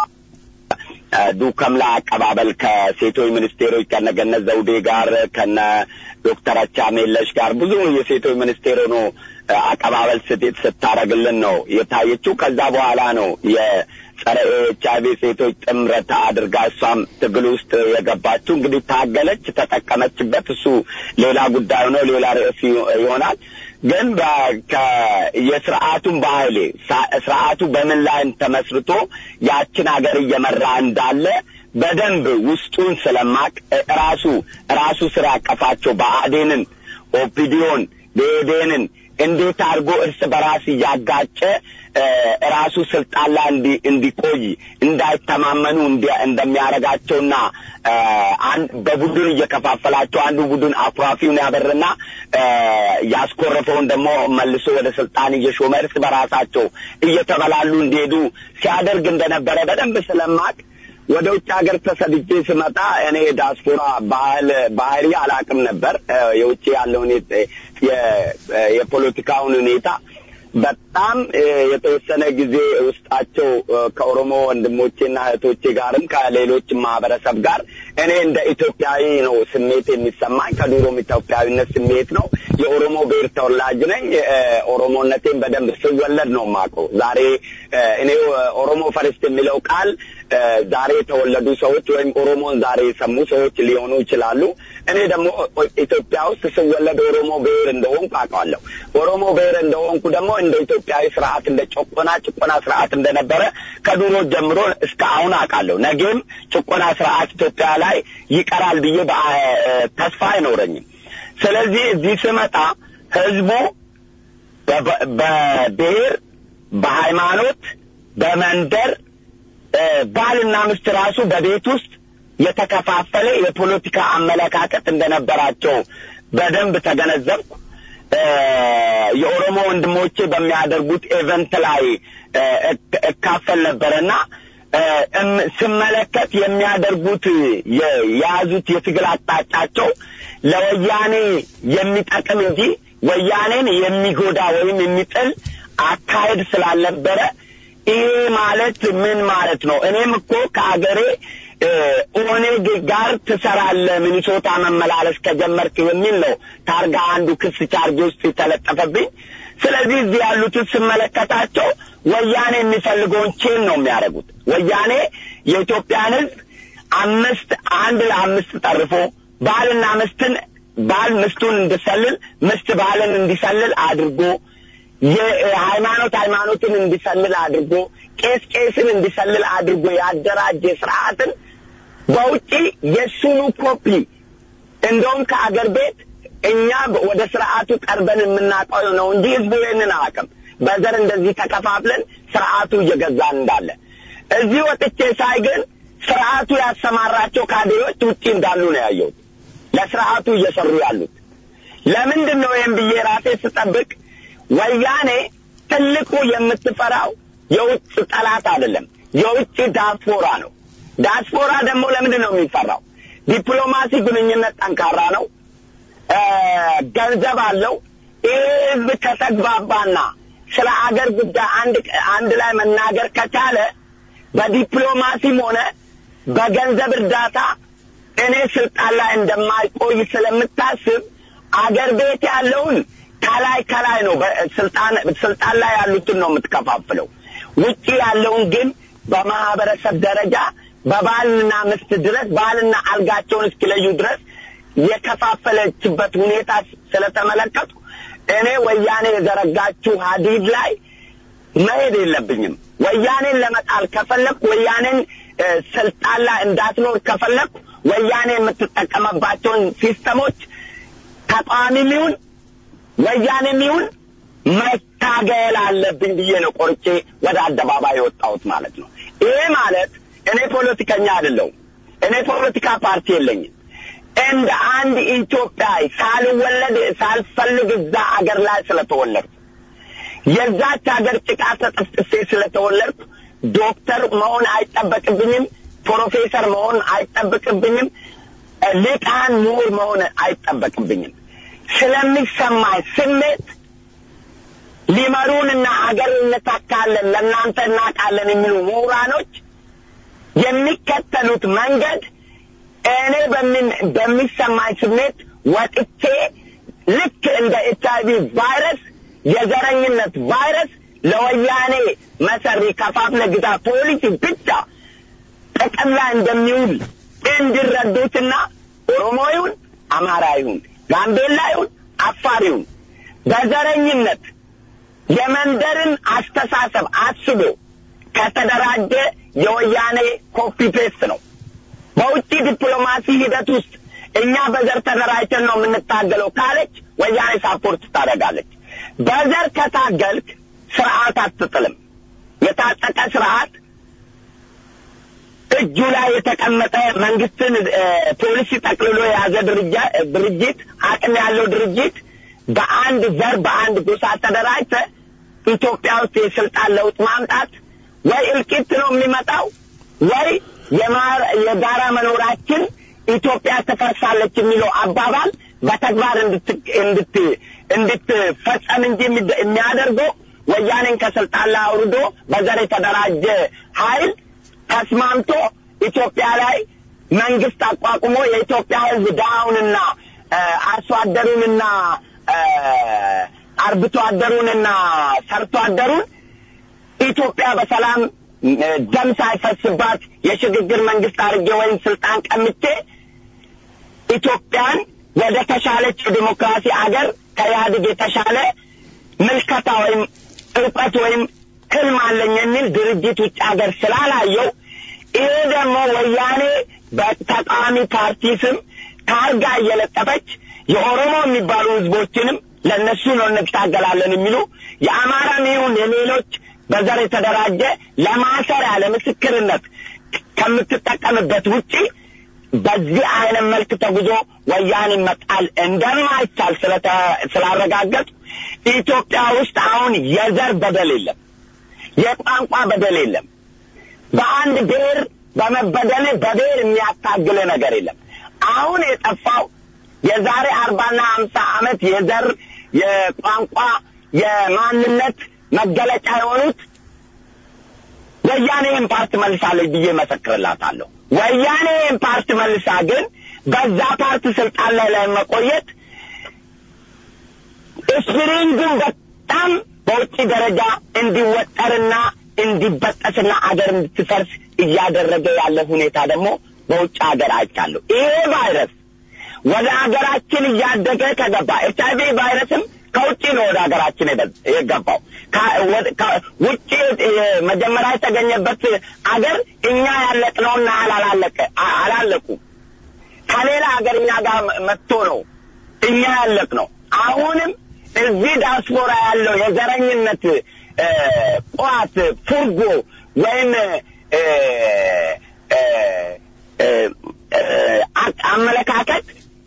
ዱከምላ አቀባበል ከሴቶች ሚኒስቴሮች ከነ ገነት ዘውዴ ጋር ከነ ዶክተር አቻሜለሽ ጋር ብዙ የሴቶች ሚኒስቴር ሆኖ አቀባበል ስታረግልን ነው የታየችው። ከዛ በኋላ ነው የጸረ ኤች አይቪ ሴቶች ጥምረት አድርጋ እሷም ትግል ውስጥ የገባችው። እንግዲህ ታገለች፣ ተጠቀመችበት። እሱ ሌላ ጉዳይ ነው፣ ሌላ ርዕስ ይሆናል። ግን የስርዓቱን ባህሌ ስርዓቱ በምን ላይ ተመስርቶ ያችን ሀገር እየመራ እንዳለ በደንብ ውስጡን ስለማቅ ራሱ ራሱ ስራ ያቀፋቸው ብአዴንን፣ ኦፒዲዮን፣ ብኤዴንን እንዴት አድርጎ እርስ በራስ እያጋጨ ራሱ ስልጣን ላይ እንዲቆይ እንዳይተማመኑ እንደሚያደርጋቸውና በቡድን እየከፋፈላቸው አንዱ ቡድን አኩራፊውን ያበርና ያስኮረፈውን ደግሞ መልሶ ወደ ስልጣን እየሾመ እርስ በራሳቸው እየተበላሉ እንዲሄዱ ሲያደርግ እንደነበረ በደንብ ስለማቅ ወደ ውጭ ሀገር ተሰድጄ ስመጣ እኔ ዳስፖራ ባህል ባህሪ አላቅም ነበር። የውጭ ያለውን የፖለቲካውን ሁኔታ በጣም የተወሰነ ጊዜ ውስጣቸው ከኦሮሞ ወንድሞቼና እህቶቼ ጋርም ከሌሎች ማህበረሰብ ጋር እኔ እንደ ኢትዮጵያዊ ነው ስሜት የሚሰማኝ። ከዱሮም ኢትዮጵያዊነት ስሜት ነው። የኦሮሞ ብሔር ተወላጅ ነኝ። ኦሮሞነቴን በደንብ ስወለድ ነው የማውቀው። ዛሬ እኔ ኦሮሞ ፈርስት የሚለው ቃል ዛሬ የተወለዱ ሰዎች ወይም ኦሮሞን ዛሬ የሰሙ ሰዎች ሊሆኑ ይችላሉ። እኔ ደግሞ ኢትዮጵያ ውስጥ ስወለድ ኦሮሞ ብሔር እንደሆንኩ አውቃለሁ። ኦሮሞ ብሔር እንደሆንኩ ደግሞ እንደ ኢትዮጵያዊ ስርዓት እንደ ጭቆና ጭቆና ስርዓት እንደነበረ ከድሮ ጀምሮ እስከ አሁን አውቃለሁ። ነገም ጭቆና ስርዓት ኢትዮጵያ ላይ ይቀራል ብዬ ተስፋ አይኖረኝም። ስለዚህ እዚህ ስመጣ ህዝቡ በበ- በብሔር፣ በሃይማኖት፣ በመንደር እ፣ ባልና ሚስት ራሱ በቤት ውስጥ የተከፋፈለ የፖለቲካ አመለካከት እንደነበራቸው በደንብ ተገነዘብኩ። እ፣ የኦሮሞ ወንድሞቼ በሚያደርጉት ኤቨንት ላይ እ፣ እክ- እካፈል ነበረና እ፣ እም- ስመለከት የሚያደርጉት የ- የያዙት የትግል አቅጣጫቸው ለወያኔ የሚጠቅም እንጂ ወያኔን የሚጎዳ ወይም የሚጥል አካሄድ ስላልነበረ ይሄ ማለት ምን ማለት ነው? እኔም እኮ ከአገሬ እ፣ ኦኔግ ጋር ትሰራለህ ሚኒሶታ መመላለስ ከጀመርክ የሚል ነው ታርጋ አንዱ ክስ ቻርጅ ውስጥ የተለጠፈብኝ። ስለዚህ እዚህ ያሉትን ስመለከታቸው ወያኔ የሚፈልገውን ቼን ነው የሚያደርጉት። ወያኔ የኢትዮጵያን ሕዝብ አምስት አንድ ለአምስት ጠርፎ ባልና ምስትን ባል ምስቱን እንዲሰልል ምስት ባልን እንዲሰልል አድርጎ የሃይማኖት ሃይማኖትን እንዲሰልል አድርጎ ቄስ ቄስን እንዲሰልል አድርጎ ያደራጀ ስርዓትን በውጪ የሱኑ ኮፒ እንደውም ከአገር ቤት እኛ ወደ ስርዓቱ ቀርበን የምናውቀው ነው እንጂ ህዝቡ ይህንን አያውቅም። በዘር እንደዚህ ተከፋፍለን ስርዓቱ እየገዛን እንዳለ እዚህ ወጥቼ ሳይ ግን ስርዓቱ ያሰማራቸው ካድሬዎች ውጪ እንዳሉ ነው ያየሁት። ለስርዓቱ እየሰሩ ያሉት ለምንድን ነው ይህን ብዬ ራሴ ስጠብቅ ወያኔ ትልቁ የምትፈራው የውጭ ጠላት አይደለም፣ የውጭ ዳስፖራ ነው። ዳስፖራ ደግሞ ለምንድን ነው የሚፈራው? ዲፕሎማሲ ግንኙነት ጠንካራ ነው፣ እ፣ ገንዘብ አለው። ይህ ህዝብ ከተግባባና ስለ አገር ጉዳይ አንድ አንድ ላይ መናገር ከቻለ በዲፕሎማሲም ሆነ በገንዘብ እርዳታ እኔ ስልጣን ላይ እንደማይቆይ ስለምታስብ አገር ቤት ያለውን ከላይ ከላይ ነው በስልጣን ስልጣን ላይ ያሉትን ነው የምትከፋፍለው። ውጪ ያለውን ግን በማህበረሰብ ደረጃ በባልና ሚስት ድረስ ባልና አልጋቸውን እስኪለዩ ድረስ የከፋፈለችበት ሁኔታ ስለተመለከቱ እኔ ወያኔ የዘረጋችው ሀዲድ ላይ መሄድ የለብኝም። ወያኔን ለመጣል ከፈለኩ ወያኔን እ፣ ስልጣን ላይ እንዳትኖር ከፈለኩ ወያኔ የምትጠቀመባቸውን ሲስተሞች ተቃዋሚም ይሁን ወያኔም ይሁን መታገል አለብኝ ብዬ ነው ቆርጬ ወደ አደባባይ የወጣሁት ማለት ነው። ይሄ ማለት እኔ ፖለቲከኛ አይደለሁም። እኔ ፖለቲካ ፓርቲ የለኝም። እንደ አንድ ኢትዮጵያዊ ሳልወለድ ሳልፈልግ እዛ አገር ላይ ስለተወለድኩ የዛች ሀገር ጭቃ ተጠፍጥፌ ስለተወለድኩ ዶክተር መሆን አይጠበቅብኝም። ፕሮፌሰር መሆን አይጠበቅብኝም። ሊቃን ምሁር መሆን አይጠበቅብኝም። ስለሚሰማኝ ስሜት ሊመሩንና አገር እንተካለን ለእናንተ እናውቃለን የሚሉ ምሁራኖች የሚከተሉት መንገድ እኔ በምን በሚሰማኝ ስሜት ወጥቼ ልክ እንደ ኤች አይቪ ቫይረስ የዘረኝነት ቫይረስ ለወያኔ መሰሪ ከፋፍለ ግዛ ፖሊሲ ብቻ ጥቅም ላይ እንደሚውል እንዲረዱትና ኦሮሞ ይሁን አማራ ይሁን ጋምቤላ ይሁን አፋር ይሁን በዘረኝነት የመንደርን አስተሳሰብ አስቦ ከተደራጀ የወያኔ ኮፒ ፔስት ነው። በውጭ ዲፕሎማሲ ሂደት ውስጥ እኛ በዘር ተደራጅተን ነው የምንታገለው ካለች ወያኔ ሳፖርት ታደርጋለች። በዘር ከታገልክ ስርዓት አትጥልም። የታጠቀ ስርዓት እጁ ላይ የተቀመጠ መንግስትን እ፣ ፖሊሲ ጠቅልሎ የያዘ ድርጃ- ድርጅት አቅም ያለው ድርጅት በአንድ ዘር በአንድ ጎሳ ተደራጅተ ኢትዮጵያ ውስጥ የስልጣን ለውጥ ማምጣት ወይ እልቂት ነው የሚመጣው ወይ የማር- የጋራ መኖራችን ኢትዮጵያ ትፈርሳለች የሚለው አባባል በተግባር እንድት- እንድት- እንድትፈጸም እንጂ የሚደ- የሚያደርገው ወያኔን ከስልጣን ላይ አውርዶ በዘር የተደራጀ ኃይል ተስማምቶ ኢትዮጵያ ላይ መንግስት አቋቁሞ የኢትዮጵያ ሕዝብ ድሃውንና እ፣ አርሶ አደሩንና እ፣ አርብቶ አደሩንና ሰርቶ አደሩን ኢትዮጵያ በሰላም እ፣ ደም ሳይፈስባት የሽግግር መንግስት አድርጌ ወይም ስልጣን ቀምቼ ኢትዮጵያን ወደ ተሻለች የዲሞክራሲ አገር ከኢህአዴግ የተሻለ ምልከታ ወይም እውቀት ወይም ህልም አለኝ የሚል ድርጅት ውጭ ሀገር ስላላየው ይሄ ደግሞ ወያኔ በተቃዋሚ ፓርቲ ስም ታርጋ እየለጠፈች የኦሮሞ የሚባሉ ህዝቦችንም ለእነሱ ነው እንታገላለን የሚሉ የአማራም ይሁን የሌሎች በዘር የተደራጀ ለማሰሪያ ለምስክርነት ከምትጠቀምበት ውጪ በዚህ አይነት መልክ ተጉዞ ወያኔ መጣል እንደማይቻል ስላረጋገጡ ኢትዮጵያ ውስጥ አሁን የዘር በደል የለም፣ የቋንቋ በደል የለም። በአንድ ብሔር በመበደል በብሔር የሚያታግል ነገር የለም። አሁን የጠፋው የዛሬ አርባና ሀምሳ ዓመት የዘር የቋንቋ የማንነት መገለጫ የሆኑት ወያኔ ይህን ፓርት መልሳለች ብዬ መሰክርላታለሁ። ወያኔ ይህን ፓርት መልሳ ግን በዛ ፓርት ስልጣን ላይ ለመቆየት ስፕሪንጉን በጣም በውጭ ደረጃ እንዲወጠርና እንዲበጠስና አገር እንድትፈርስ እያደረገ ያለ ሁኔታ ደግሞ በውጭ ሀገር አይቻለሁ። ይሄ ቫይረስ ወደ ሀገራችን እያደገ ከገባ ኤች አይቪ ቫይረስም ከውጭ ነው ወደ ሀገራችን የገባው። ውጭ መጀመሪያ የተገኘበት አገር እኛ ያለቅነውና አላለቀ አላለቁ ከሌላ ሀገር እኛ ጋር መጥቶ ነው እኛ ያለቅ ነው። አሁንም እዚህ ዳስፖራ ያለው የዘረኝነት ቋት ፉርጎ ወይም አመለካከት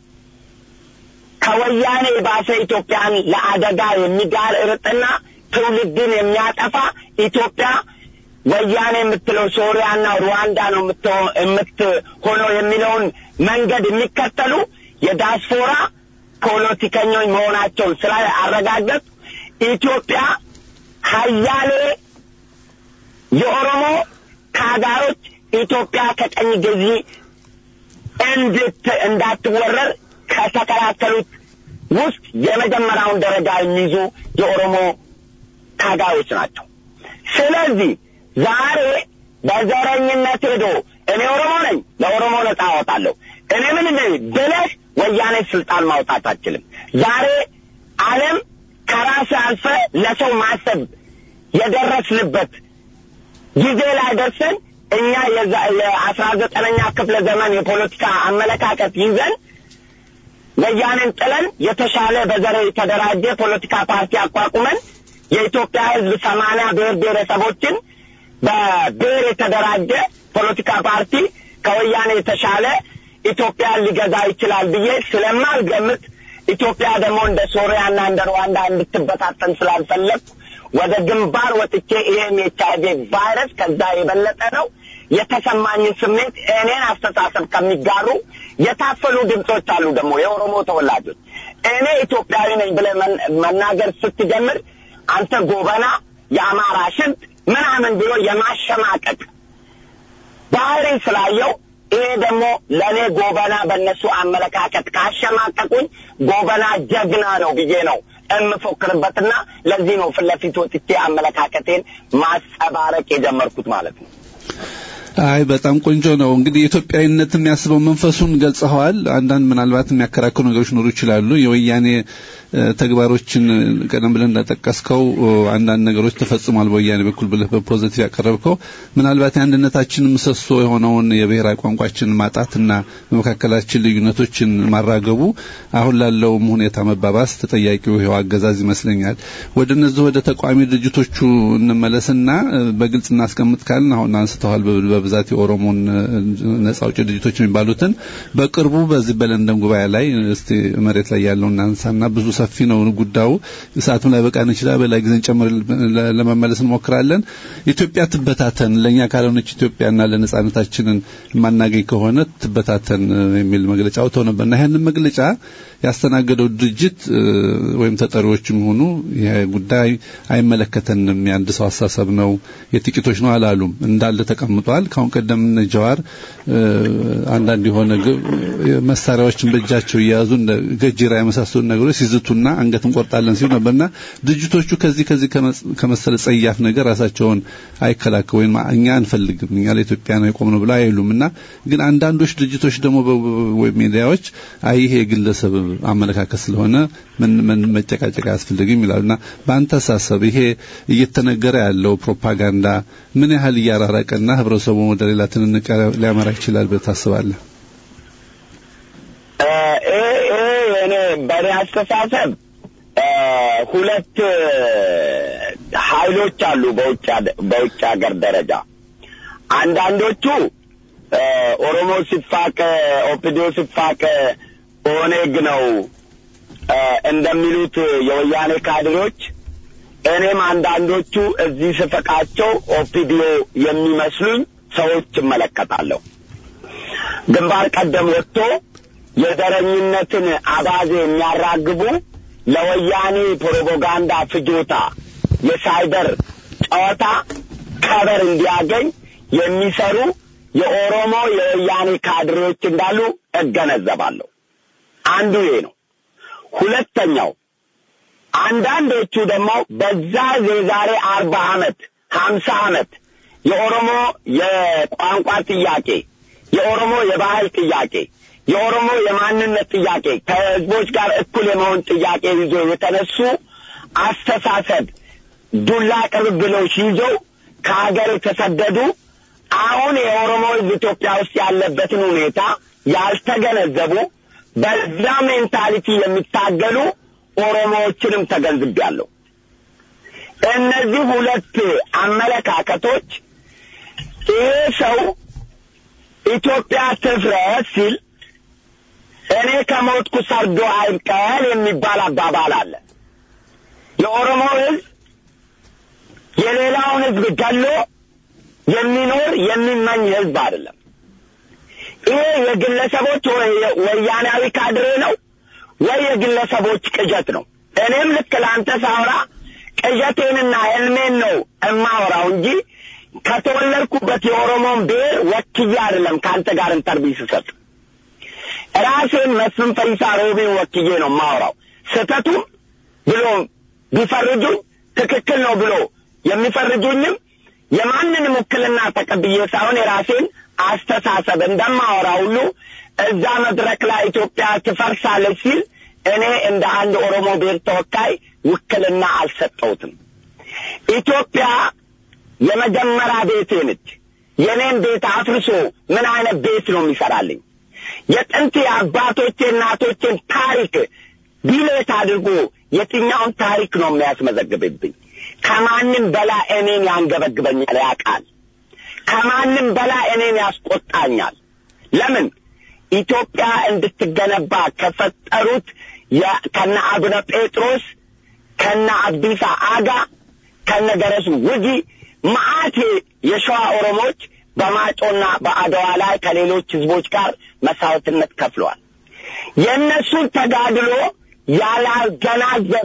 ከወያኔ ባሰ ኢትዮጵያን ለአደጋ የሚጋርጥና ትውልድን የሚያጠፋ ኢትዮጵያ ወያኔ የምትለው ሶሪያና ሩዋንዳ ነው የምትሆነው የሚለውን መንገድ የሚከተሉ የዳስፖራ ፖለቲከኞች መሆናቸውን ስላረጋገጡ ኢትዮጵያ ሀያሌ የኦሮሞ ታጋዮች ኢትዮጵያ ከቀኝ ገዢ እንድት እንዳትወረር ከተከላከሉት ውስጥ የመጀመሪያውን ደረጃ የሚይዙ የኦሮሞ ታጋዮች ናቸው። ስለዚህ ዛሬ በዘረኝነት ሄዶ እኔ ኦሮሞ ነኝ፣ ለኦሮሞ ነጻ አወጣለሁ፣ እኔ ምን ነኝ ብለህ ወያኔ ስልጣን ማውጣት አትችልም። ዛሬ ዓለም ከራስ አልፈ ለሰው ማሰብ የደረስንበት ጊዜ ላይ ደርሰን እኛ የአስራ ዘጠነኛ ክፍለ ዘመን የፖለቲካ አመለካከት ይዘን ወያኔን ጥለን የተሻለ በዘር የተደራጀ ፖለቲካ ፓርቲ አቋቁመን የኢትዮጵያ ሕዝብ ሰማንያ ብሔር ብሔረሰቦችን በብሔር የተደራጀ ፖለቲካ ፓርቲ ከወያኔ የተሻለ ኢትዮጵያን ሊገዛ ይችላል ብዬ ስለማልገምት ኢትዮጵያ ደግሞ እንደ ሶሪያና እንደ ሩዋንዳ እንድትበታተን ስላልፈለግኩ ወደ ግንባር ወጥቼ ይሄም የኤች አይቪ ቫይረስ ከዛ የበለጠ ነው የተሰማኝን ስሜት እኔን አስተሳሰብ ከሚጋሩ የታፈሉ ድምፆች አሉ። ደግሞ የኦሮሞ ተወላጆች እኔ ኢትዮጵያዊ ነኝ ብለህ መናገር ስትጀምር አንተ ጎበና፣ የአማራ ሽንት ምናምን ብሎ የማሸማቀቅ ባህሪ ስላየው ይሄ ደግሞ ለእኔ ጎበና በእነሱ አመለካከት ካሸማቀቁኝ ጎበና ጀግና ነው ብዬ ነው የምፎክርበትና ለዚህ ነው ፊት ለፊት ወጥቼ አመለካከቴን ማጸባረቅ የጀመርኩት ማለት ነው። አይ በጣም ቆንጆ ነው። እንግዲህ የኢትዮጵያዊነት የሚያስበው መንፈሱን ገልጸዋል። አንዳንድ ምናልባት የሚያከራክሩ ነገሮች ኖሩ ይችላሉ። የወያኔ ተግባሮችን ቀደም ብለን እንደጠቀስከው አንዳንድ ነገሮች ተፈጽሟል በወያኔ በኩል ብለህ በፖዚቲቭ ያቀረብከው ምናልባት የአንድነታችን ምሰሶ የሆነውን የብሔራዊ ቋንቋችን ማጣትና በመካከላችን ልዩነቶችን ማራገቡ አሁን ላለውም ሁኔታ መባባስ ተጠያቂው ይኸው አገዛዝ ይመስለኛል። ወደ እነዚህ ወደ ተቃዋሚ ድርጅቶቹ እንመለስና በግልጽ እናስቀምጥ ካልን አሁን አንስተዋል በብዛት የኦሮሞን ነጻ አውጪ ድርጅቶች የሚባሉትን በቅርቡ በዚህ በለንደን ጉባኤ ላይ እስቲ መሬት ላይ ያለውን እናንሳና ብዙ ሰፊ ነው ጉዳዩ። ሰዓቱም ላይ በቃን ይችላል። በላይ ጊዜን ጨምር ለመመለስ እንሞክራለን። ኢትዮጵያ ትበታተን፣ ለእኛ ካልሆነች ኢትዮጵያና ለነጻነታችንን የማናገኝ ከሆነ ትበታተን የሚል መግለጫ አውጥተው ነበርና ይህንን መግለጫ ያስተናገደው ድርጅት ወይም ተጠሪዎችም ሆኑ ይሄ ጉዳይ አይመለከተንም፣ የአንድ ሰው አሳሰብ ነው፣ የጥቂቶች ነው አላሉም። እንዳለ ተቀምጧል። ካሁን ቀደም እነ ጀዋር አንዳንድ የሆነ መሳሪያዎችን በእጃቸው እየያዙ እንደ ገጅራ የመሳሰሉ ነገሮች ሲዝቱና አንገት እንቆርጣለን ሲሉ ነበርና ድርጅቶቹ ከዚህ ከዚህ ከመሰለ ጸያፍ ነገር ራሳቸውን አይከላከሉ ወይም እኛ አንፈልግም እኛ ለኢትዮጵያ ነው የቆምነው ብለው አይሉም እና ግን አንዳንዶች ድርጅቶች ደግሞ ወይም ሚዲያዎች አይ ይሄ የግለሰብ አመለካከት ስለሆነ ምን ምን መጨቃጨቅ አያስፈልግም ይላሉና በአንተ አሳሰብ ይሄ እየተነገረ ያለው ፕሮፓጋንዳ ምን ያህል እያራራቀና ህብረተሰቡን ወደ ሌላ ትንንቅ ሊያመራ ይችላል ብለህ ታስባለህ? እኔ በእኔ አስተሳሰብ ሁለት ኃይሎች አሉ በውጭ በውጭ ሀገር ደረጃ አንዳንዶቹ ኦሮሞ ሲፋቅ ኦፒዲዮ ሲፋቅ ኦኔግ ነው እንደሚሉት የወያኔ ካድሬዎች እኔም አንዳንዶቹ እዚህ ስፈቃቸው ኦፒዲዮ የሚመስሉኝ ሰዎች እመለከታለሁ። ግንባር ቀደም ወጥቶ የዘረኝነትን አባዜ የሚያራግቡ ለወያኔ ፕሮፓጋንዳ ፍጆታ የሳይበር ጨዋታ ከበር እንዲያገኝ የሚሰሩ የኦሮሞ የወያኔ ካድሬዎች እንዳሉ እገነዘባለሁ። አንዱ ይሄ ነው። ሁለተኛው አንዳንዶቹ ደግሞ በዛ የዛሬ አርባ ዓመት ሀምሳ ዓመት የኦሮሞ የቋንቋ ጥያቄ፣ የኦሮሞ የባህል ጥያቄ፣ የኦሮሞ የማንነት ጥያቄ ከህዝቦች ጋር እኩል የመሆን ጥያቄ ይዞ የተነሱ አስተሳሰብ ዱላ ቅብብሎች ይዘው ከሀገር የተሰደዱ አሁን የኦሮሞ ህዝብ ኢትዮጵያ ውስጥ ያለበትን ሁኔታ ያልተገነዘቡ በዛ ሜንታሊቲ የሚታገሉ ኦሮሞዎችንም ተገንዝቤያለሁ። እነዚህ ሁለት አመለካከቶች ይሄ ሰው ኢትዮጵያ ትፍረስ ሲል እኔ ከሞትኩ ሰርዶ አይብቀል የሚባል አባባል አለ። የኦሮሞ ህዝብ የሌላውን ህዝብ ገሎ የሚኖር የሚመኝ ህዝብ አይደለም። ይሄ የግለሰቦች ወያናዊ ካድሬ ነው ወይ የግለሰቦች ቅዠት ነው። እኔም ልክ ለአንተ ሳውራ ቅዠቴንና ህልሜን ነው እማወራው እንጂ ከተወለድኩበት የኦሮሞን ብሔር ወክዬ አይደለም ከአንተ ጋር ኢንተርቪው ስሰጥ ራሴን መስፍን ፈይሳ ሮቤን ወክዬ ነው የማወራው። ስህተቱም ብሎ ቢፈርጁኝ ትክክል ነው ብሎ የሚፈርጁኝም የማንንም ውክልና ተቀብዬ ሳይሆን የራሴን አስተሳሰብ እንደማወራ ሁሉ እዛ መድረክ ላይ ኢትዮጵያ ትፈርሳለች ሲል እኔ እንደ አንድ ኦሮሞ ብሔር ተወካይ ውክልና አልሰጠውትም። ኢትዮጵያ የመጀመሪያ ቤቴ ነች። የኔን ቤት አፍርሶ ምን አይነት ቤት ነው የሚሰራልኝ? የጥንት የአባቶቼ እናቶቼን ታሪክ ዲሌት አድርጎ የትኛውን ታሪክ ነው የሚያስመዘግብብኝ? ከማንም በላይ እኔን ያንገበግበኛል ያውቃል። ከማንም በላይ እኔን ያስቆጣኛል። ለምን ኢትዮጵያ እንድትገነባ ከፈጠሩት ከነ አቡነ ጴጥሮስ ከነ አብዲሳ አጋ ከነ ገረሱ ውጊ መዓት የሸዋ ኦሮሞዎች በማጮና በአድዋ ላይ ከሌሎች ህዝቦች ጋር መስዋዕትነት ከፍለዋል። የእነሱን ተጋድሎ ያላገናዘበ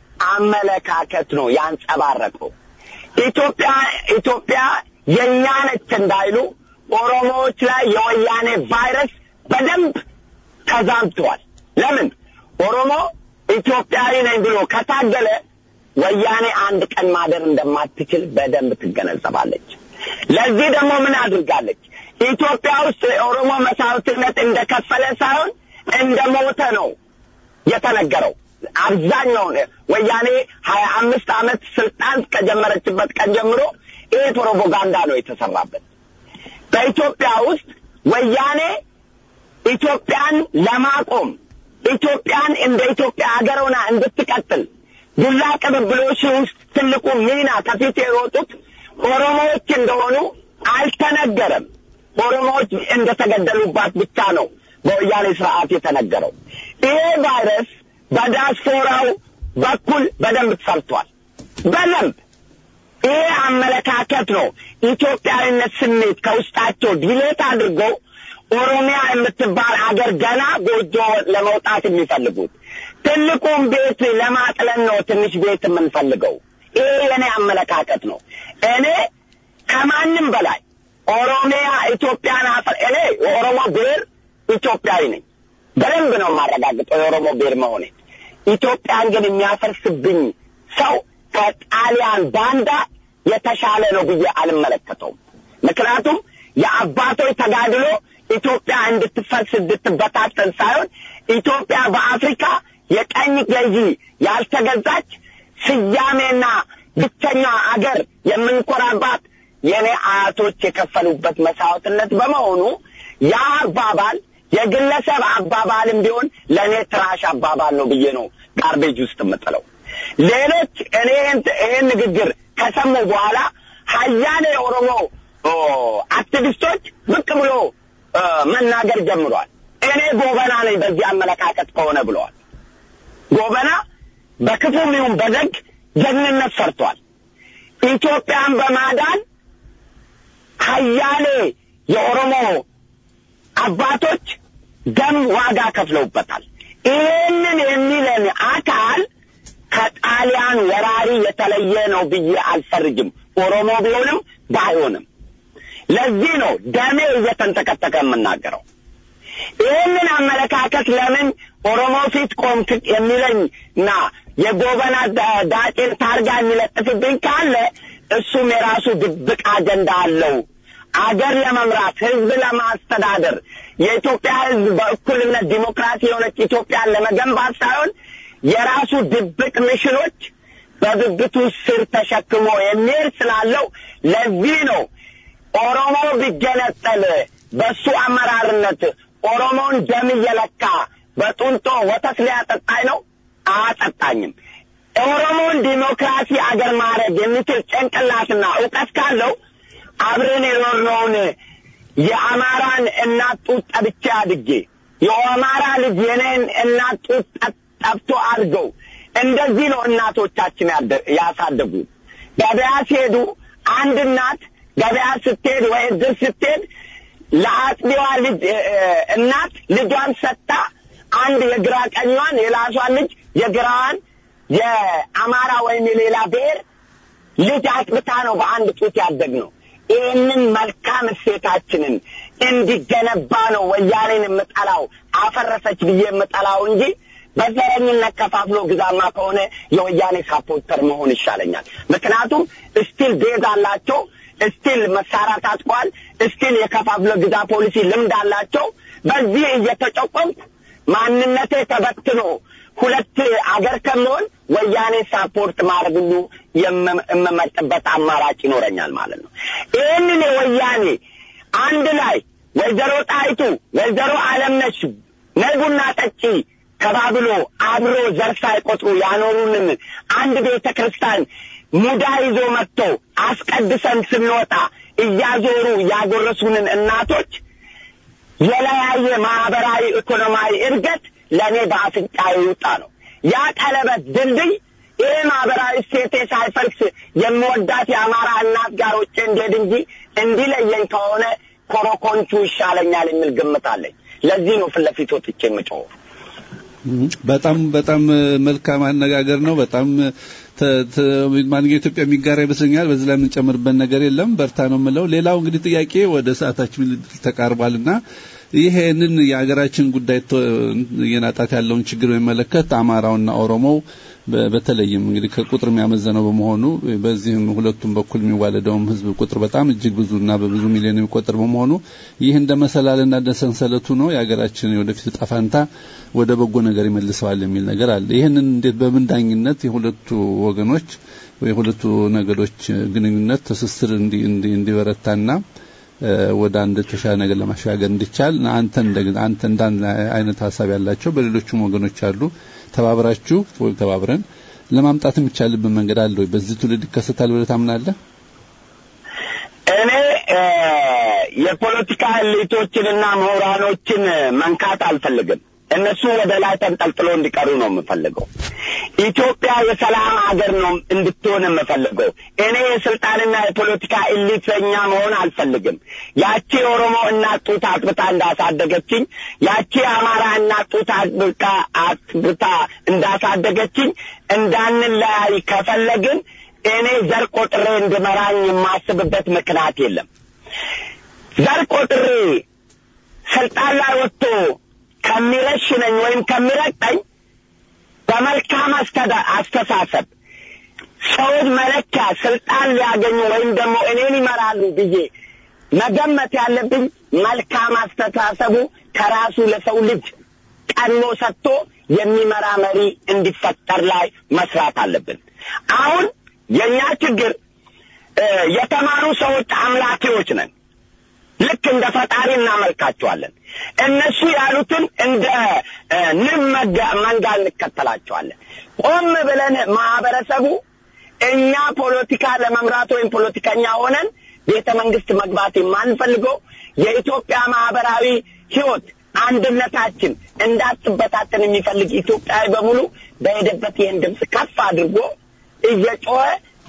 አመለካከት ነው ያንጸባረቀው። ኢትዮጵያ ኢትዮጵያ የእኛ ነች እንዳይሉ ኦሮሞዎች ላይ የወያኔ ቫይረስ በደንብ ተዛምተዋል። ለምን ኦሮሞ ኢትዮጵያዊ ነኝ ብሎ ከታገለ ወያኔ አንድ ቀን ማደር እንደማትችል በደንብ ትገነዘባለች። ለዚህ ደግሞ ምን አድርጋለች? ኢትዮጵያ ውስጥ የኦሮሞ መስዋዕትነት እንደከፈለ ሳይሆን እንደ ሞተ ነው የተነገረው። አብዛኛውን ወያኔ ሀያ አምስት ዓመት ስልጣን ከጀመረችበት ቀን ጀምሮ ይሄ ፕሮፓጋንዳ ነው የተሰራበት። በኢትዮጵያ ውስጥ ወያኔ ኢትዮጵያን ለማቆም ኢትዮጵያን እንደ ኢትዮጵያ ሀገር ሆና እንድትቀጥል ዱላ ቅብብሎች ውስጥ ትልቁ ሚና ከፊት የሮጡት ኦሮሞዎች እንደሆኑ አልተነገረም። ኦሮሞዎች እንደተገደሉባት ብቻ ነው በወያኔ ስርዓት የተነገረው። ይሄ ቫይረስ በዲያስፖራው በኩል በደንብ ተሰርቷል። በደንብ ይሄ አመለካከት ነው ኢትዮጵያዊነት ስሜት ከውስጣቸው ዲሌት አድርገው ኦሮሚያ የምትባል አገር ገና ጎጆ ለመውጣት የሚፈልጉት ትልቁን ቤት ለማጥለን ነው ትንሽ ቤት የምንፈልገው። ይሄ የኔ አመለካከት ነው። እኔ ከማንም በላይ ኦሮሚያ ኢትዮጵያን አፈር እኔ የኦሮሞ ብሔር ኢትዮጵያዊ ነኝ። በደንብ ነው የማረጋግጠው የኦሮሞ ብሔር መሆኔ። ኢትዮጵያን ግን የሚያፈርስብኝ ሰው ከጣሊያን ባንዳ የተሻለ ነው ብዬ አልመለከተውም። ምክንያቱም የአባቶች ተጋድሎ ኢትዮጵያ እንድትፈርስ እንድትበታተን ሳይሆን ኢትዮጵያ በአፍሪካ የቀኝ ገዢ ያልተገዛች ስያሜና ብቸኛ አገር የምንኮራባት የኔ አያቶች የከፈሉበት መስዋዕትነት በመሆኑ ያ አባባል የግለሰብ አባባልም ቢሆን ለእኔ ትራሽ አባባል ነው ብዬ ነው ጋርቤጅ ውስጥ የምጥለው። ሌሎች እኔ ይህን ንግግር ከሰሙ በኋላ ሀያሌ የኦሮሞ አክቲቪስቶች ብቅ ብሎ መናገር ጀምሯል። እኔ ጎበና ነኝ በዚህ አመለካከት ከሆነ ብለዋል። ጎበና በክፉም ይሁን በደግ ጀግንነት ሰርቷል። ኢትዮጵያን በማዳን ሀያሌ የኦሮሞ አባቶች ደም ዋጋ ከፍለውበታል። ይህንን የሚለን አካል ከጣሊያን ወራሪ የተለየ ነው ብዬ አልፈርጅም። ኦሮሞ ቢሆንም ባይሆንም ለዚህ ነው ደሜ እየተንተከተከ የምናገረው። ይህንን አመለካከት ለምን ኦሮሞ ፊት ቆምክ የሚለኝ እና የጎበና ዳጬን ታርጋ የሚለጥፍብኝ ካለ እሱም የራሱ ድብቅ አጀንዳ አለው። አገር ለመምራት ህዝብ ለማስተዳደር የኢትዮጵያ ህዝብ በእኩልነት ዲሞክራሲ የሆነች ኢትዮጵያን ለመገንባት ሳይሆን የራሱ ድብቅ ሚሽኖች በብብቱ ስር ተሸክሞ የሚሄድ ስላለው ለዚህ ነው ኦሮሞ ቢገነጠል በሱ አመራርነት ኦሮሞን ደም እየለካ በጡንጦ ወተት ሊያጠጣኝ ነው? አያጠጣኝም። ኦሮሞን ዲሞክራሲ አገር ማድረግ የሚችል ጭንቅላትና እውቀት ካለው አብረን የኖርነውን የአማራን እናት ጡት ጠብቼ አድጌ የአማራ ልጅ የኔን እናት ጡት ጠብቶ አድገው እንደዚህ ነው እናቶቻችን ያሳደጉ። ገበያ ሲሄዱ አንድ እናት ገበያ ስትሄድ ወይ እድር ስትሄድ ለአጥቢዋ ልጅ እናት ልጇን ሰጥታ አንድ የግራ ቀኟን የላሷን ልጅ የግራዋን የአማራ ወይም የሌላ ብሔር ልጅ አጥብታ ነው በአንድ ጡት ያደግ ነው። ይህንን መልካም እሴታችንን እንዲገነባ ነው ወያኔን የምጠላው አፈረሰች ብዬ የምጠላው እንጂ በዘረኝነት ከፋፍሎ ግዛማ ከሆነ የወያኔ ሳፖርተር መሆን ይሻለኛል። ምክንያቱም እስቲል ቤዝ አላቸው፣ እስቲል መሳሪያ ታጥቀዋል፣ እስቲል የከፋፍሎ ግዛ ፖሊሲ ልምድ አላቸው። በዚህ እየተጨቆምኩ ማንነቴ ተበትኖ ሁለት አገር ከመሆን ወያኔ ሳፖርት ማድረግ ሁሉ የምመርጥበት አማራጭ ይኖረኛል ማለት ነው። ይህንን የወያኔ አንድ ላይ ወይዘሮ ጣይቱ ወይዘሮ አለምነሽ ነይ ቡና ጠጪ ተባብሎ አብሮ ዘር ሳይቆጥሩ ያኖሩንን አንድ ቤተ ክርስቲያን ሙዳ ይዞ መጥቶ አስቀድሰን ስንወጣ እያዞሩ ያጎረሱንን እናቶች የለያየ ማህበራዊ ኢኮኖሚያዊ እድገት ለእኔ በአፍንጫዬ ይውጣ ነው። ያ ቀለበት ድልድይ ይሄ ማህበራዊ እሴቴ ሳይፈልስ የምወዳት የአማራ እናት ጋር ውጭ እንዴድ እንጂ እንዲለየኝ ከሆነ ኮረኮንቹ ይሻለኛል የሚል ግምት አለኝ። ለዚህ ነው ፊት ለፊት ወጥቼ የምጮኸው። በጣም በጣም መልካም አነጋገር ነው። በጣም ማንኛው ኢትዮጵያ የሚጋራ ይመስለኛል። በዚህ ላይ የምንጨምርበት ነገር የለም። በርታ ነው የምለው። ሌላው እንግዲህ ጥያቄ ወደ ሰዓታችን ተቃርቧልና ይሄንን የሀገራችን ጉዳይ እየናጣት ያለውን ችግር በሚመለከት አማራውና ኦሮሞው በተለይም እንግዲህ ከቁጥር የሚያመዘነው በመሆኑ በዚህም ሁለቱም በኩል የሚዋለደውም ሕዝብ ቁጥር በጣም እጅግ ብዙና በብዙ ሚሊዮን የሚቆጠር በመሆኑ ይህ እንደ መሰላልና እንደ ሰንሰለቱ ነው የሀገራችን የወደፊት ዕጣ ፈንታ ወደ በጎ ነገር ይመልሰዋል የሚል ነገር አለ። ይህንን እንዴት በምን ዳኝነት የሁለቱ ወገኖች የሁለቱ ነገዶች ግንኙነት ትስስር እንዲበረታና ወደ አንድ ተሻለ ነገር ለማሻገር እንዲቻል አንተ አንተ እንዳንድ አይነት ሀሳብ ያላቸው በሌሎቹም ወገኖች አሉ ተባብራችሁ ወይም ተባብረን ለማምጣት የሚቻልብን መንገድ አለ ወይ? በዚህ ትውልድ ይከሰታል ብለህ ታምናለህ? እኔ የፖለቲካ ኤሊቶችንና ምሁራኖችን መንካት አልፈልግም። እነሱ ወደ ላይ ተንጠልጥሎ እንዲቀሩ ነው የምፈልገው። ኢትዮጵያ የሰላም ሀገር ነው እንድትሆን የምፈልገው። እኔ የስልጣንና የፖለቲካ ኢሊተኛ መሆን አልፈልግም። ያቺ የኦሮሞ እናት ጡት አጥብታ እንዳሳደገችኝ፣ ያቺ የአማራ እናት ጡት አጥብታ አጥብታ እንዳሳደገችኝ እንዳንለያይ ከፈለግን እኔ ዘር ቆጥሬ እንድመራኝ የማስብበት ምክንያት የለም። ዘር ቆጥሬ ስልጣን ላይ ወጥቶ ከሚረሽነኝ ወይም ከሚረግጠኝ በመልካም አስተሳሰብ ሰዎች መለኪያ ስልጣን ሊያገኙ ወይም ደግሞ እኔን ይመራሉ ብዬ መገመት ያለብኝ መልካም አስተሳሰቡ ከራሱ ለሰው ልጅ ቀድሞ ሰጥቶ የሚመራ መሪ እንዲፈጠር ላይ መስራት አለብን። አሁን የእኛ ችግር የተማሩ ሰዎች አምላኪዎች ነን። ልክ እንደ ፈጣሪ እናመልካቸዋለን። እነሱ ያሉትን እንደ እ፣ ንብ መጋ- መንጋ እንከተላቸዋለን። ቆም ብለን ማህበረሰቡ እኛ ፖለቲካ ለመምራት ወይም ፖለቲከኛ ሆነን ቤተ መንግስት መግባት የማንፈልገው የኢትዮጵያ ማህበራዊ ህይወት አንድነታችን እንዳትበታተን የሚፈልግ ኢትዮጵያዊ በሙሉ በሄደበት ይህን ድምፅ ከፍ አድርጎ እየጮኸ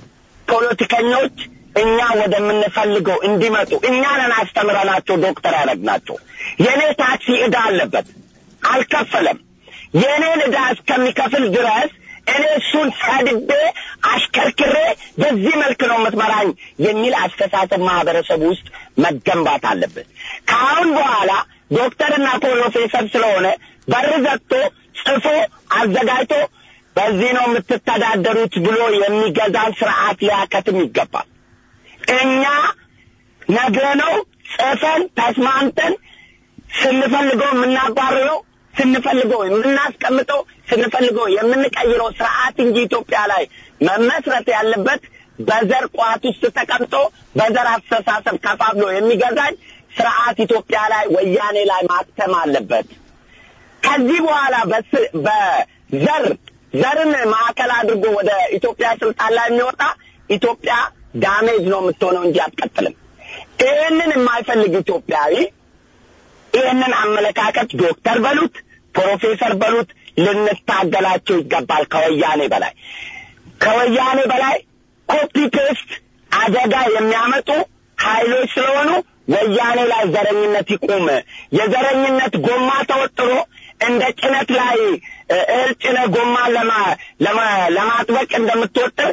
ፖለቲከኞች እኛ ወደምንፈልገው እንዲመጡ እኛ ነን አስተምረናቸው ዶክተር ያደረግናቸው። የእኔ ታክሲ ዕዳ አለበት አልከፈለም። የእኔን ዕዳ እስከሚከፍል ድረስ እኔ እሱን ሰድቤ አሽከርክሬ በዚህ መልክ ነው የምትመራኝ የሚል አስተሳሰብ ማህበረሰቡ ውስጥ መገንባት አለበት። ከአሁን በኋላ ዶክተርና ፕሮፌሰር ስለሆነ በር ዘግቶ ጽፎ አዘጋጅቶ በዚህ ነው የምትተዳደሩት ብሎ የሚገዛን ስርዓት ሊያከትም ይገባል። እኛ ነግረነው ጽፈን ተስማምተን ስንፈልገው የምናባርረው ስንፈልገው የምናስቀምጠው ስንፈልገው የምንቀይረው ስርዓት እንጂ ኢትዮጵያ ላይ መመስረት ያለበት በዘር ቋት ውስጥ ተቀምጦ በዘር አስተሳሰብ ከፋፍሎ የሚገዛኝ ስርዓት ኢትዮጵያ ላይ ወያኔ ላይ ማክተም አለበት። ከዚህ በኋላ በስ- በዘር ዘርን ማዕከል አድርጎ ወደ ኢትዮጵያ ስልጣን ላይ የሚወጣ ኢትዮጵያ ዳሜጅ ነው የምትሆነው እንጂ አትቀጥልም። ይህንን የማይፈልግ ኢትዮጵያዊ ይህንን አመለካከት ዶክተር በሉት ፕሮፌሰር በሉት ልንታገላቸው ይገባል። ከወያኔ በላይ ከወያኔ በላይ ኮፒ ፔስት አደጋ የሚያመጡ ኃይሎች ስለሆኑ ወያኔ ላይ ዘረኝነት ይቁም። የዘረኝነት ጎማ ተወጥሮ እንደ ጭነት ላይ እ፣ እህል ጭነ ጎማ ለማ- ለማ- ለማጥበቅ እንደምትወጥር